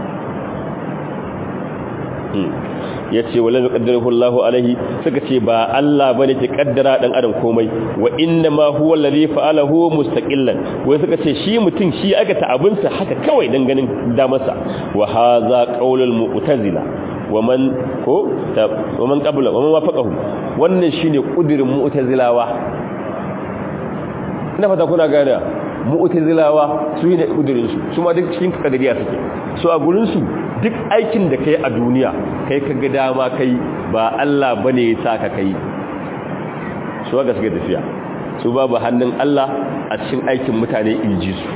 yace wala yuqaddiruhu Allahu alaihi suka ce ba Allah bane ke kaddara dan adam komai wa inna ma huwa alladhi fa'alahu mustaqillan wai suka ce shi mutum shi aka ta abinsa haka kawai dan ganin da masa wa hadha qaulul mu'tazila waman ko waman qabla waman wafaqahu wannan shine kudirin mu'tazilawa ina fata kuna gane mu'tazilawa su ne kudirin su su ma duk cikin kadariya suke so a gurin su duk aikin da kai a duniya kai kaga dama kai ba Allah bane ya saka kai su ga suke tafiya su babu hannun Allah a cikin aikin mutane inji su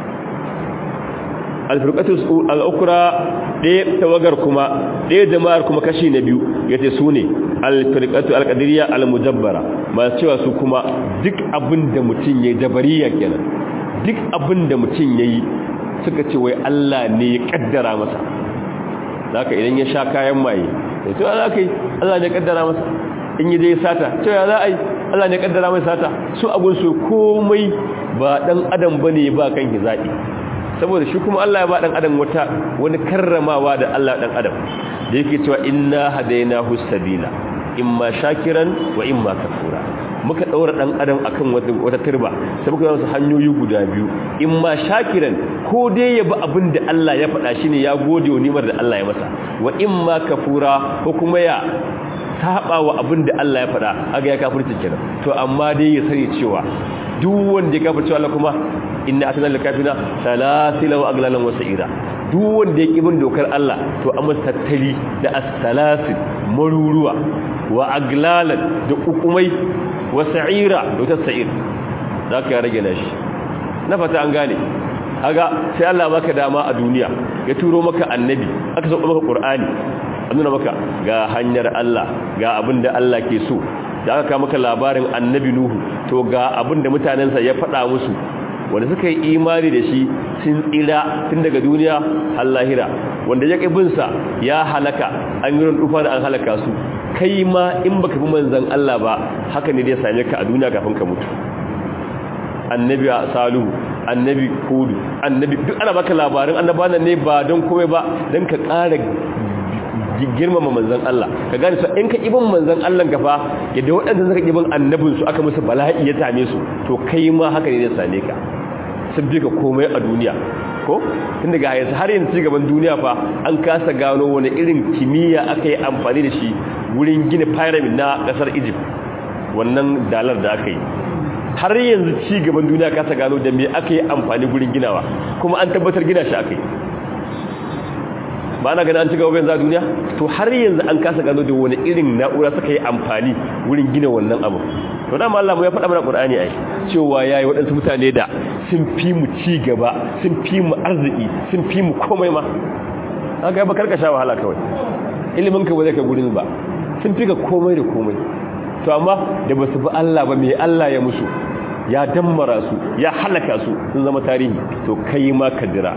alfirqatus al-ukra ɗaya tawagar kuma ɗaya jama'ar kuma kashi na biyu yace su ne alfirqatu al-qadiriyya al-mujabbara masu cewa su kuma duk abin da mutum yayi jabariya kenan duk abin da mutum yayi suka ce wai Allah ne ya kaddara masa zaka idan ya sha kayan maye to za ka yi Allah ne ya kaddara masa in yi dai sata to ya za a yi Allah ne ya kaddara masa sata su abun su komai ba dan adam bane ba kan hizabi saboda shi kuma Allah ya ba dan adam wata wani karramawa da Allah dan adam da yake cewa inna hadainahu sabila imma shakiran wa imma kafura muka daura dan adam akan wata wata turba sai muka yi hanyoyi guda biyu imma shakiran ko dai ya bi abin da Allah ya faɗa shine ya gode wa nimar da Allah ya masa wa imma kafura ko kuma ya saba wa abin da Allah ya faɗa aga ya kafirci kenan to amma dai ya sani cewa duk wanda ya kafirci Allah kuma inna atana lil kafina salasila wa aglalan wa sa'ira duk wanda ya kibin dokar Allah to amma tattali da as-salasil maruruwa wa aglalan da ukumai wa sa'ira da ta sa'ir zaka ya rage nashi na fata an gane kaga sai Allah baka dama a duniya ya turo maka annabi aka sauka maka qur'ani an nuna maka ga hanyar Allah ga abin da Allah ke so da aka maka labarin annabi Nuhu to ga abin da mutanensa ya faɗa musu wanda suka yi imani da shi sun tsira tun daga duniya har lahira wanda ya ƙibinsa ya halaka an yi rufa da an halaka su kai ma in baka bi manzan Allah ba haka ne zai same ka a duniya kafin ka mutu annabi salihu annabi hudu annabi duk ana baka labarin annabawan ne ba don komai ba don ka ƙara girmama manzan Allah ka gane su in ka ibin manzan Allah gafa yadda waɗanda suka ibin annabin su aka musu bala'i ya same su to kai ma haka ne zai same ka sun bi ka komai a duniya ko tun daga yanzu har yanzu ci gaban duniya fa an kasa gano wani irin kimiyya aka yi amfani da shi wurin gina pyramid na ƙasar Egypt wannan dalar da aka yi har yanzu ci gaban duniya kasa gano da me aka yi amfani wurin ginawa kuma an tabbatar gina shi aka yi ba na gani an ci gaba yanzu a duniya to har yanzu an kasa gano da wani irin na'ura suka yi amfani wurin gina wannan abu to da Allah ya faɗa mana Qur'ani ai cewa yayi waɗansu mutane da sun fi mu ci gaba sun fi mu arziki sun fi mu komai ma haka ba karka sha wahala kawai ilimin ka ba zai ka gurin ba sun fi ka komai da komai to amma da ba su bi Allah ba me Allah ya musu ya dammara su ya halaka su sun zama tarihi to kai ma ka jira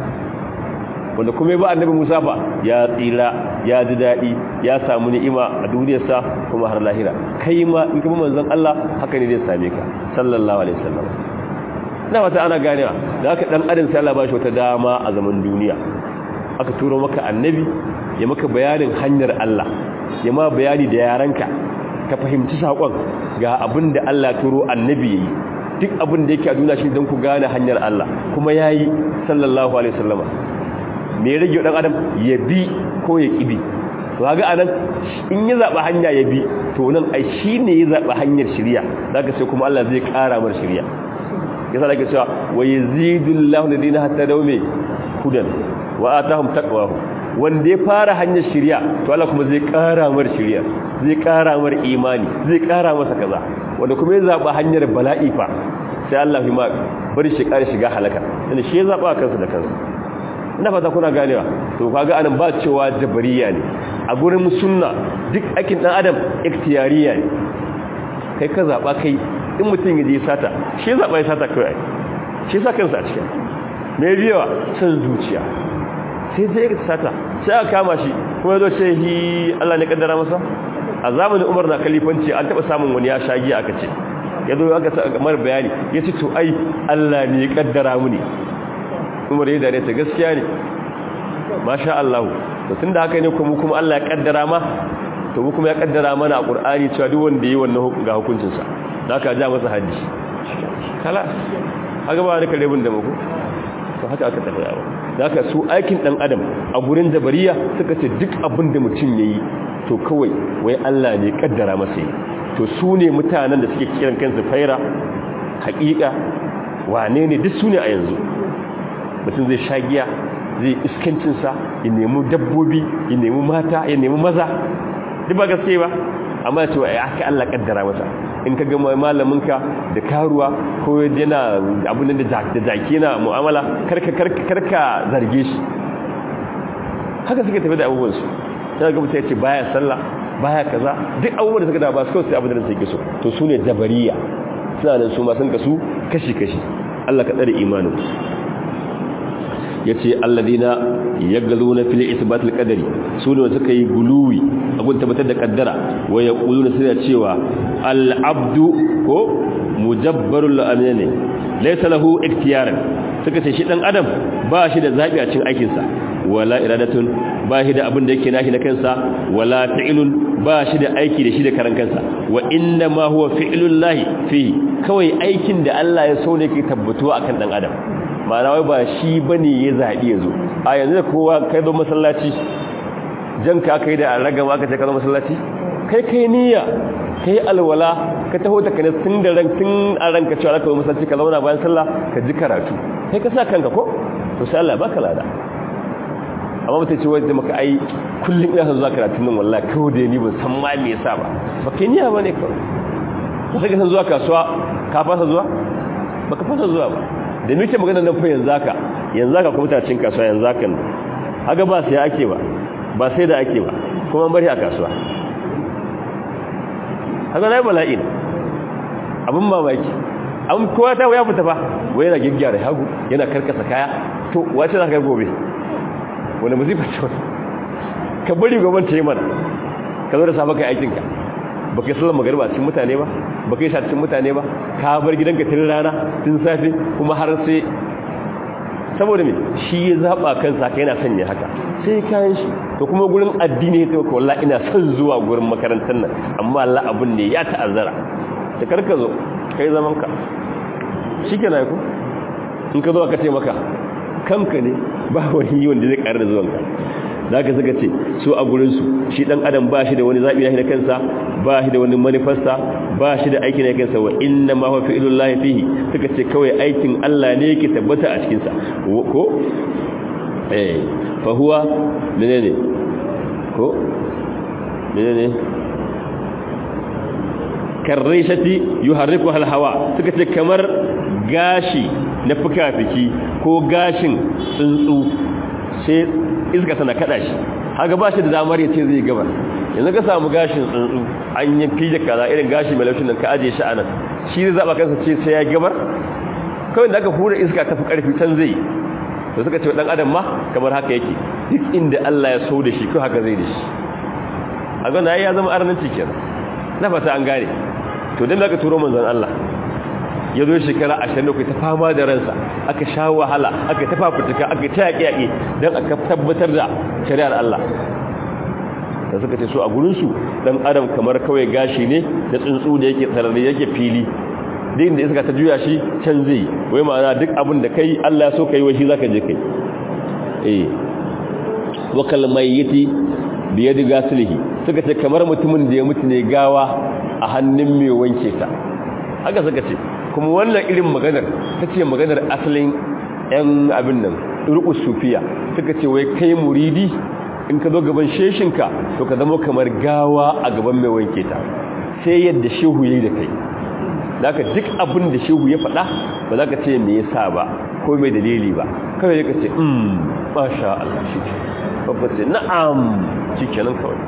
wanda kuma ba annabi Musa fa ya tsira ya ji dadi ya samu ni'ima a duniyarsa kuma har lahira kai ma in kuma manzon Allah haka ne zai same ka sallallahu alaihi wasallam ina wata ana ganewa da haka dan adam sai Allah ba shi wata dama a zaman duniya aka turo maka annabi ya maka bayanin hanyar Allah ya ma bayani da yaranka ka fahimci sakon ga abin da Allah turo annabi yayi duk abin da yake a duniya shi don ku gane hanyar Allah kuma yayi sallallahu alaihi wasallama me ya rage dan adam ya bi ko ya kibi to kaga anan in ya zaba hanya ya bi to nan ai shine ya zaba hanyar shiriya zaka sai kuma Allah zai kara mar shiriya yasa nake cewa wa yazidullahu ladina hatta dawme hudan wa atahum taqwahu wanda ya fara hanyar shiriya to Allah kuma zai kara mar shiriya zai kara mar imani zai kara masa kaza wanda kuma ya zaba hanyar bala'i fa sai Allah ya ma bari shi kare shiga halaka dan shi ya zaba kansa da kansa ina fata kuna ganewa to kaga anan ba cewa jabariya ne a gurin sunna duk aikin dan adam ikhtiyariya ne kai ka zaba kai in mutum ya je sata shi zaba ya sata kai shi sa kansa a cikin me biyawa san zuciya sai sai ya sata sai aka kama shi kuma yazo ce hi Allah ne kaddara masa a zamanin Umar na kalifanci an taba samun wani ya shagi aka ce yazo aka mar bayani yace to ai Allah ne ya kaddara mu ne umar ya dare ta gaskiya ne masha Allah to tunda haka ne kuma kuma Allah ya kaddara ma to mu kuma ya kaddara mana a Qur'ani cewa duk wanda yayi wannan ga hukuncin sa zaka ja masa haji kala haka ba da karebin da muku to haka aka tafi yawa zaka su aikin dan adam a gurin jabariya suka ce duk abin da mutum yayi to kawai wai Allah ne kaddara masa yi to su ne mutanen da suke kiran kansu faira haƙiƙa wane ne duk su ne a yanzu mutum zai sha giya zai iskancinsa ya nemi dabbobi ya nemi mata ya nemi maza duk ba gaske ba amma ya ce wa aka Allah kaddara masa in ka ga malaminka da karuwa ko yana abin da jaki na mu'amala karka karka zarge shi haka suka tafi da abubuwansu yana ga mutum ya ce baya sallah baya kaza duk abubuwan da suka da ba su kawai abin da suke so to su ne jabariya suna nan su ma sun kasu kashi-kashi Allah ka tsare imanin ya ce alladina ya galo na fili isbatul kadari su ne suka yi guluwi abin tabbatar da kaddara wa ya ƙulu na suna cewa al'abdu ko mujabbarul la'amina ne laisa lahu iktiyaran suka ce shi dan adam ba shi da zabi a cikin aikinsa wala iradatun ba shi da abin da yake nashi na kansa wala fi'lun ba shi da aiki da shi da karan kansa wa inna ma huwa fi'lul lahi fi kawai aikin da Allah ya so ne ke tabbatuwa akan dan adam ma'ana wai ba shi bane ya zabi yazo a yanzu da kowa kai zo masallaci jan ka kai da ragama aka ce ka zo masallaci kai kai niyya kai alwala ka taho ta kana tun da ran tun a ranka cewa zaka zo masallaci ka zauna bayan sallah ka ji karatu kai ka sa kanka ko to sai Allah baka lada amma mutum ce wajen maka ai kullum ina son zuwa karatun nan wallahi kawai da ni ban san ma me yasa ba ba kai niyya bane kawai ba sai ka san zuwa kasuwa ka fasa zuwa ba ka fasa zuwa ba da muke magana nan fa yanzu haka yanzu haka kuma ta cin kasuwa yanzu haka haka ba sai ake ba ba sai da ake ba kuma bari a kasuwa haka na yi bala'i abin mamaki an kowa ta ya fita fa wai yana gyaggyara hagu yana karkasa kaya to wace za ka gobe wani musifa ce wani ka bari gobe ta yi mana ka zo da safa kai aikinka ba ka yi sallar magariba cikin mutane ba ba ka yi sha cikin mutane ba ka bar gidanka tun rana tun safe kuma har sai saboda me shi ya zaɓa kansa ka yana sanya haka sai kayan shi to kuma gurin addini ya taimaka wallah ina son zuwa gurin makarantar nan amma Allah abun ne ya ta'azzara da karka zo kai zaman ka shi ke na ku in ka zo aka ce maka kanka ne ba wani wanda zai ƙarar da zuwanka za ka suka ce su a gurinsu shi ɗan adam ba shi da wani zaɓi na kansa ba shi da wani manifesta ba shi da aiki na kansa wa inna ma huwa fi'lul lahi fihi suka ce kawai aikin Allah ne yake tabbata a cikin sa ko eh fa huwa menene ko menene karrishati yuharriku hal hawa suka ce kamar gashi na fuka-fiki ko gashin tsuntsu sai iska tana kada shi haka ba shi da damar ya ce zai gaba yanzu ka samu gashin tsuntsu an yi fije kaza irin gashi mai laushin nan ka aje shi anan shi zai zaba kansa ce sai ya gabar kawai da aka hura iska ta fi karfi can zai to suka ce dan adam ma kamar haka yake duk inda Allah ya so da shi ko haka zai da shi a ga ya zama arnanci kenan na fata an gane to dan da ka turo manzon Allah ya zo shekara ashirin da ta fama da ransa aka sha wahala aka ta fafutuka aka ta yaƙi-yaƙi don aka tabbatar da shari'ar Allah da suka ce so a gurinsu ɗan adam kamar kawai gashi ne da tsuntsu da yake tsararri yake fili din da iska ta juya shi can zai wai ma'ana duk abin da kai Allah so kai wai shi zaka je kai eh wa kalmayyiti biyadi gasilihi suka ce kamar mutumin da ya mutu ne gawa a hannun mai wanke ta haka suka ce kuma wannan irin maganar ta ce maganar asalin 'yan abin nan rukus sufiya suka ce wai kai muridi in ka zo gaban sheshinka to ka zama kamar gawa a gaban mai wanke ta sai yadda shehu ya yi da kai da ka duk abin da shehu ya faɗa ba za ka ce me yasa ba ko mai dalili ba kawai ka ce um masha Allah shi ke babba ce na'am shi kenan kawai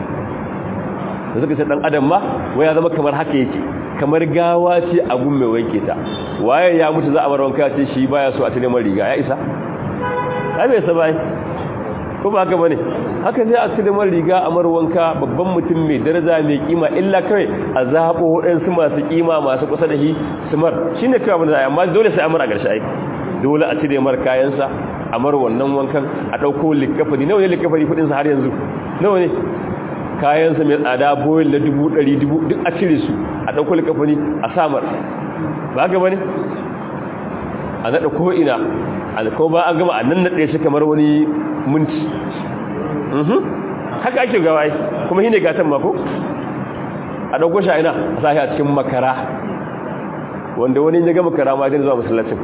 da suka ce dan adam ma wai ya zama kamar haka yake kamar gawa ce a gun mai wanke ta waye ya mutu za a bar wanka ce shi baya so a tare mai riga ya isa ai bai sa bai ko ba haka bane haka sai a tare mai riga a mar wanka babban mutum mai daraja mai kima illa kai a zabo waɗansu masu kima masu kusa da shi su mar shine kai abin da amma dole sai amar a ƙarshe ai dole a cire mar kayansa a mar wannan wankan a ɗauko likafani nawa ne likafani kuɗinsa har yanzu nawa ne kayansa mai tsada boyin na dubu ɗari dubu duk a cire su a ɗauko likafani a samar ba ga bane a naɗa ko'ina alko ba an gama a nan naɗe shi kamar wani minti haka ake gawa kuma shi ne gatan mako a ɗauko shi a ina a sashi a cikin makara wanda wani ya gama makara ma dina zuwa masallacin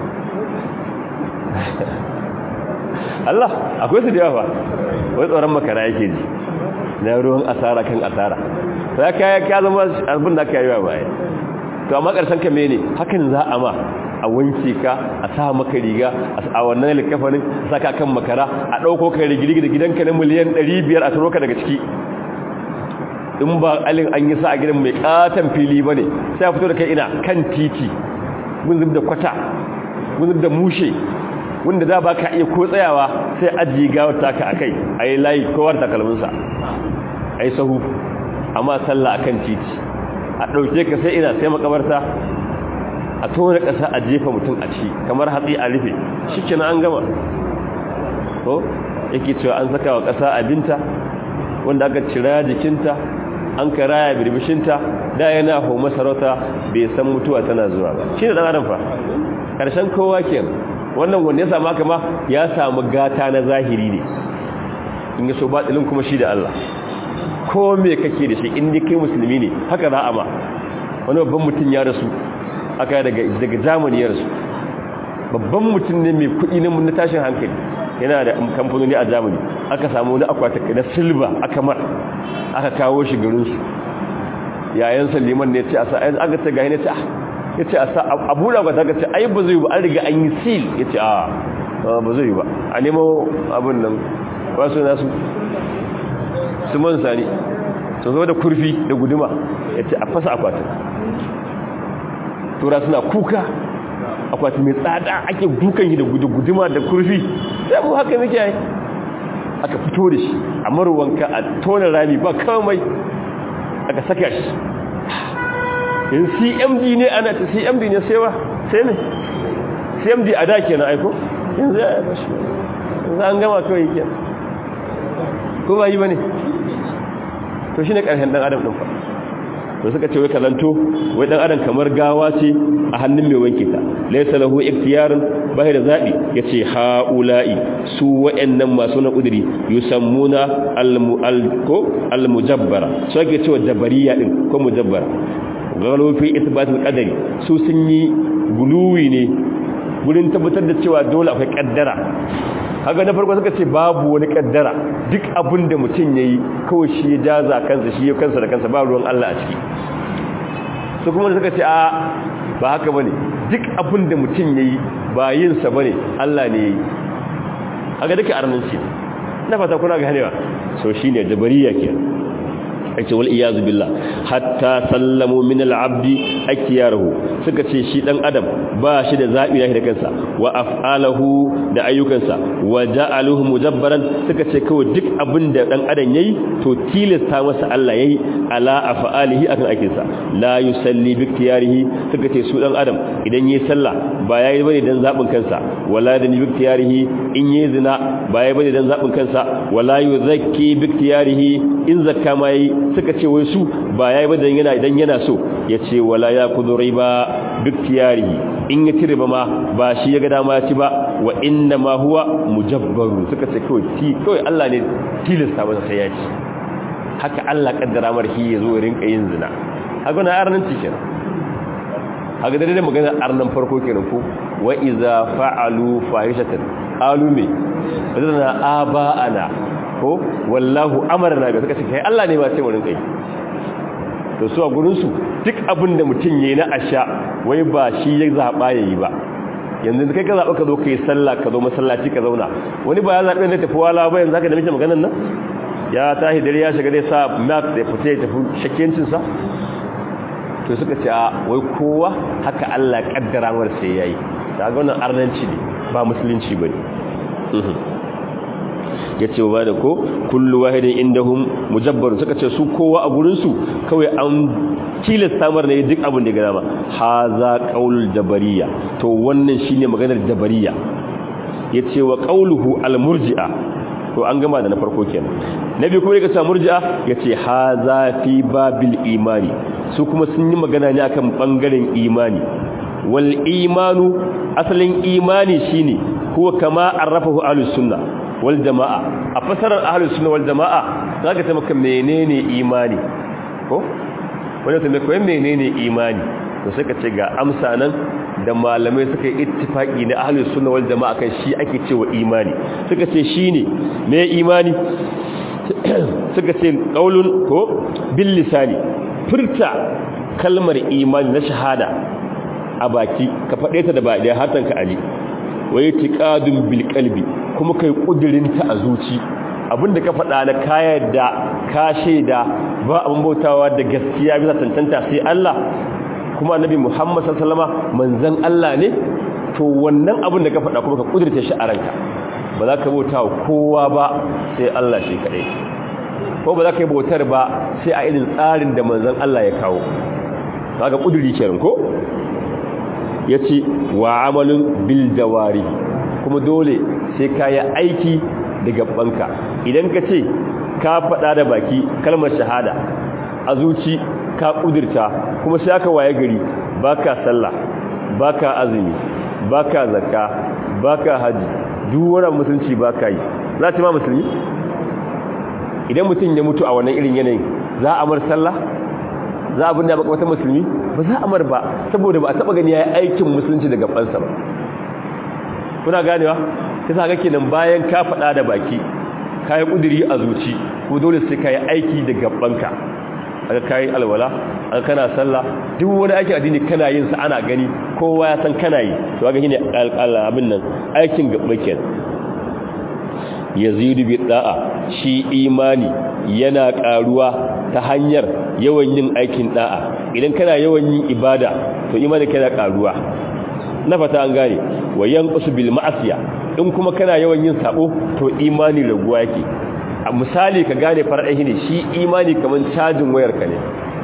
Allah akwai su da yawa wai tsoron makara yake ji na ruwan asara kan asara sai ka ya zama abin da aka yi wa baya to amma karshen ka mene hakan za a ma a wanke ka a sa maka riga a wannan likafanin saka kan makara a dauko ka rigirgi da gidanka na miliyan 500 a taro ka daga ciki in ba alin an yi sa a gidan mai katon fili bane sai a fito da kai ina kan titi gunzub da kwata gunzub da mushe wanda za ba ka iya ko tsayawa sai ajiye gawar taka a kai a yi layi kowar takalminsa a yi sahu amma sallah a kan titi a ɗauke ka sai ina sai makabarta a tona ƙasa a jefa mutum a ci kamar hatsi a rufe shi kina an gama ko yake cewa an saka wa ƙasa abinta wanda aka cira jikinta an ka raya birbishinta da yana hau masarauta bai san mutuwa tana zuwa ba shi ne ɗan adam fa ƙarshen kowa kenan wannan wanda ya samu haka ma ya samu gata na zahiri ne in ya so batilin kuma shi da Allah ko me kake da shi inda kai musulmi ne haka za a ma wani babban mutum ya rasu aka daga daga zamani ya rasu babban mutum ne mai kuɗi na na tashin hankali yana da kamfanoni a zamani aka samu wani akwata na silba aka mar aka kawo shi garinsu yayan liman ne ce a sa'ayin aka ce ga ne ce ya ce a buɗa ba ta ga ce ai ba zai ba an riga an yi sil ya ce a ba zai ba a nemo abin nan wasu nasu su man sani su zo da kurfi da guduma ya ce a fasa akwatin tura suna kuka akwatin mai tsada ake dukan yi da guduma da kurfi sai mu haka muke yi aka fito da shi a marwanka a tona rami ba kamai aka saka shi in cmd ne ana ta cmd ne sewa sai ne cmd a da ke na aiko yanzu ya bashi yanzu an gama kawai ke ko ba yi ba ne to shi ne ƙarshen ɗan adam ɗin fa to suka ce wai kalanto wai ɗan adam kamar gawa ce a hannun mai wanke ta laisa lahu iktiyarin bai da zaɓi ya ce ha'ula'i su wa'annan masu na ƙudiri yusammuna al-mujabbara su ake cewa jabariya ɗin ko mujabbara galo fi isbatul qadari su sun yi guluwi ne gurin tabbatar da cewa dole akwai kaddara kaga na farko suka ce babu wani kaddara duk abin da mutum yayi kawai shi ya jaza kansa shi ya kansa da kansa ba ruwan Allah a ciki su kuma suka ce a ba haka bane duk abin da mutum yayi ba yin sa bane Allah ne yayi kaga duka arnanci na fata kuna ganewa so shine jabariya kenan ake wal iyazu billah hatta sallamu min al-abdi akiyarahu suka ce shi dan adam ba shi da zabi nashi da kansa wa af'aluhu da ayyukansa wa ja'aluhu mujabbaran suka ce kawai duk abin da dan adam yayi to tilasta masa Allah yayi ala af'alihi akan aikinsa la yusalli bi ikhtiyarihi suka ce su dan adam idan yayi sallah ba yayi bane dan zabin kansa wala da bi ikhtiyarihi in yayi zina ba yayi bane dan zabin kansa wala yuzakki bi ikhtiyarihi in zakka ma yayi suka ce wai su ba yayi ba dan yana idan yana so yace wala ya kudu riba biktiyarihi in ya tire ba ma ba shi ya ga dama ya ci ba wa inna ma huwa mujabbaru suka ce kawai ti kawai Allah ne tilasta masa sai ya ci haka Allah kaddara mar shi yazo ya rinka yin zina haka na arnan cikin haka da magana arnan farko kenan ko wa iza fa'alu fahishatan qalu me wadana aba'ana ko wallahu amarna ga suka ce kai Allah ne ba sai wurin kai to su a gurin su duk abin da mutun yayi na asha wai ba shi ya zaba yayi ba yanzu kai ka zaba ka zo kai sallah ka zo masallaci ka zauna wani ba ya zabe ne tafi wala ba yanzu zaka da mishi maganar nan ya tahi dare ya shiga dai sa map da fita ya tafi shakkencin sa to suka ce a wai kowa haka Allah kaddara mar sai yayi kaga wannan arnanci ne ba musulunci bane ya ce ba da ko kullu wahidin indahum mujabbar suka ce su kowa a gurinsu kawai an tilasta mar ne duk abin da ya gama haza qaulul jabariya to wannan shine maganar jabariya yace wa qauluhu almurji'a to an gama da na farko kenan nabi kuma daga murji'a yace haza fi babil imani su kuma sun yi magana ne akan bangaren imani wal imanu asalin imani shine huwa kama arrafahu ahlus sunna wal jama'a a fasarar ahlus sunna wal jama'a zaka ta maka menene imani ko wanda ta maka menene imani to sai ka ce ga amsa nan da malamai suka yi ittifaki na ahlus sunna wal jama'a kan shi ake cewa imani suka ce shine me imani suka ce qaulun ko bil lisani furta kalmar imani na shahada a baki ka faɗe ta da ba da hatan ka ali waye tiqadun bil qalbi kuma kai kudirinta a zuci abinda ka faɗa na kayar da ka shaida ba abin bautawa da gaskiya bisa tantanta sai Allah kuma annabi Muhammad sallallahu alaihi wasallam manzon Allah ne to wannan abin da ka faɗa kuma ka kudirce shi a ranka ba za ka bauta wa kowa ba sai Allah shi kaɗai ko ba za ka yi bautar ba sai a irin tsarin da manzon Allah ya kawo kaga kudiri kenan ko yace wa amalun bil jawari kuma dole sai ka yi aiki da gabanka idan ka ce ka faɗa da baki kalmar shahada a zuci ka kudirta kuma sai aka waye gari baka sallah baka azumi baka zakka baka haji duk wannan musulunci baka yi za ta ma musulmi idan mutum ya mutu a wannan irin yanayin za a mar sallah za a binne baka wata musulmi ba za a mar ba saboda ba a taba gani yayi aikin musulunci daga bansa ba kuna ganewa kisa ga kenan bayan ka faɗa da baki kai kudiri a zuci ko dole sai kai aiki da gabanka aka kai alwala aka kana sallah duk wani aikin addini kana yin sa ana gani kowa ya san kana yi to ga shine abin nan aikin gaba kenan yazidu bi da'a shi imani yana karuwa ta hanyar yawan yin aikin da'a idan kana yawan yin ibada to imani kana karuwa na fata an gane wayan qusu bil ma'asiya in kuma kana yawan yin sabo to imani raguwa yake a misali ka gane farɗahi ne shi imani kamar cajin wayarka ne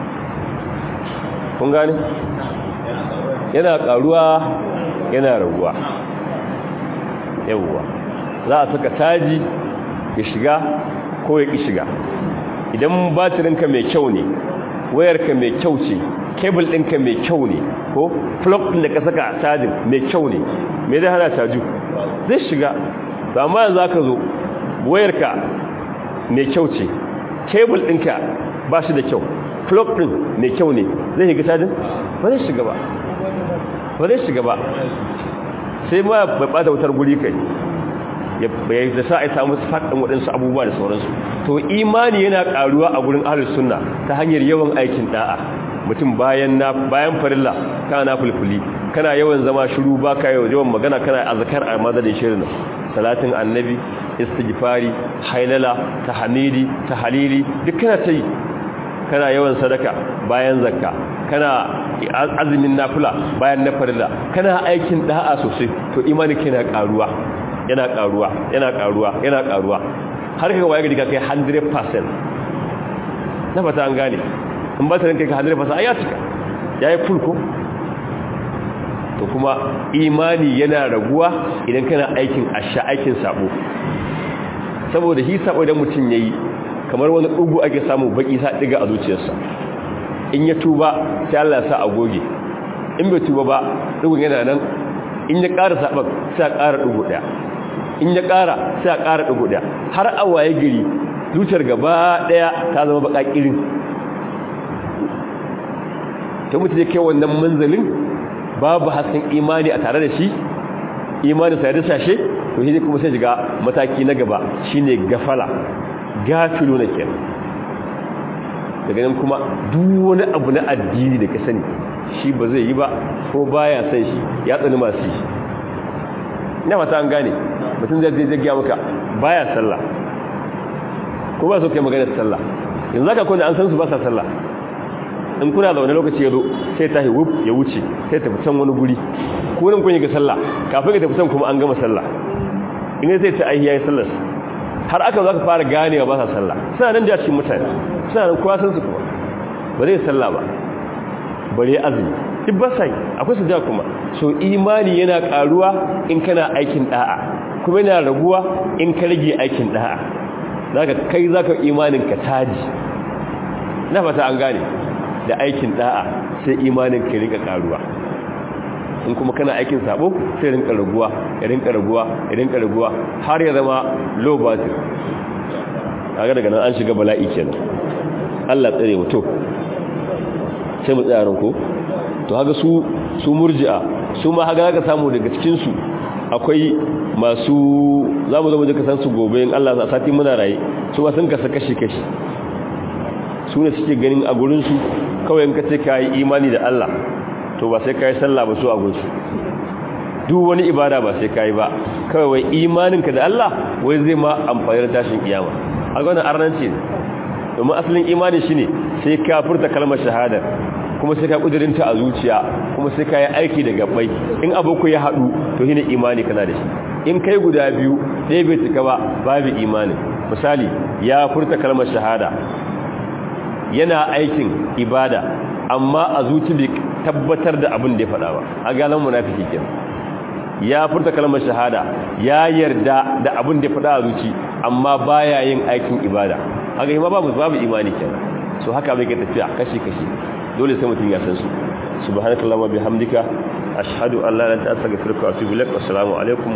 kun gane yana ƙaruwa yana raguwa yawwa za a saka caji ya shiga ko ya ƙi shiga idan batirinka mai kyau ne wayarka mai kyau ce kebul ɗinka mai kyau ne ko plug ɗin da ka saka cajin mai kyau ne mai zai hana caju zai shiga ba ma yanzu aka zo wayarka mai kyau ce kebul ɗinka ba shi da kyau plug ɗin mai kyau ne zai shiga cajin ba zai shiga ba ba zai shiga ba sai ma bai ɓata wutar guri kai ya da sa a samu faɗin waɗansu abubuwa da sauransu to imani yana ƙaruwa a gurin ahlus sunna ta hanyar yawan aikin da'a mutum bayan na bayan farilla kana na fulfuli kana yawan zama shiru baka yawan magana kana azkar a madadin shirin salatin annabi istighfari hailala tahmidi tahlili duk kana tayi kana yawan sadaka bayan zakka kana azumin nafila bayan na farilla kana aikin da'a sosai to imani kana karuwa yana karuwa yana karuwa yana karuwa har kaga waye gidi ka kai 100% na fata an gane in ba ta ranka ka 100% ai ya cika yayi full ko to kuma imani yana raguwa idan kana aikin asha aikin sabo saboda shi sabo idan mutum yayi kamar wani dugu ake samu baki sa diga a zuciyarsa in ya tuba sai Allah ya sa a goge in bai tuba ba dugun yana nan in ya ƙara saban sai a ƙara dugu daya in ya ƙara sai a ƙara dugu daya har a waye gari zuciyar gaba daya ta zama baka kirin ta mutu da kai wannan manzalin babu hasken imani a tare da shi imani sai da sashe to shi kuma sai shiga mataki na gaba shine gafala gafilu na kenan daga nan kuma duk wani abu na addini da ka sani shi ba zai yi ba ko baya san shi ya tsani masu yi ina fata an gane mutum zai zai gaya maka baya sallah ko ba so kai magana sallah yanzu zaka kuna an san su ba sa sallah in kuna zaune lokaci ya zo sai tashi wuf ya wuce sai tafi can wani guri ko nan kun yi ga sallah kafin ka tafi can kuma an gama sallah in sai ta ai yayi sallar har aka zo ka fara ganewa ba sa sallah suna nan da cikin mutane suna nan kowa san su kuma ba zai sallah ba bare azumi duk ba sai akwai su da kuma so imani yana karuwa in kana aikin da'a kuma yana raguwa in ka rage aikin da'a zaka kai zaka imanin ka taji na fata an gane da aikin da'a sai imanin ka rinka karuwa in kuma kana aikin sabo sai rinka raguwa ya rinka raguwa ya rinka raguwa har ya zama low battery kaga daga nan an shiga bala'i kenan Allah tsare mu to sai mu tsaya ran ko to haka su su murji'a su ma haka zaka samu daga cikin su akwai masu zamu zo mu je ka san su gobe in Allah sa sati muna raye su ba sun kasa kashi kashi su ne suke ganin a gurin su kawai in ka ce ka yi imani da Allah to ba sai ka yi sallah ba su a gunsu duk wani ibada ba sai ka yi ba kawai wai imaninka da Allah wai zai ma amfani da tashin kiyama a ga wannan arnanci ne domin asalin imani shine sai ka furta kalmar shahada kuma sai ka kudirinta a zuciya kuma sai ka yi aiki da gabbai in aboku ya haɗu to shine imani kana da shi in kai guda biyu ɗaya bai cika ba babu imani misali ya furta kalmar shahada yana aikin ibada amma a zuci bai tabbatar da abin da ya faɗa ba a galan munafiki kenan ya furta kalmar shahada ya yarda da abin da ya faɗa a zuci amma baya yin aikin ibada haka yi ma babu babu imani kenan so haka bai ke tafiya kashi kashi dole sai mutum ya san su subhanakallahumma bihamdika ashhadu an la ilaha illa anta astaghfiruka wa atubu ilaik assalamu alaikum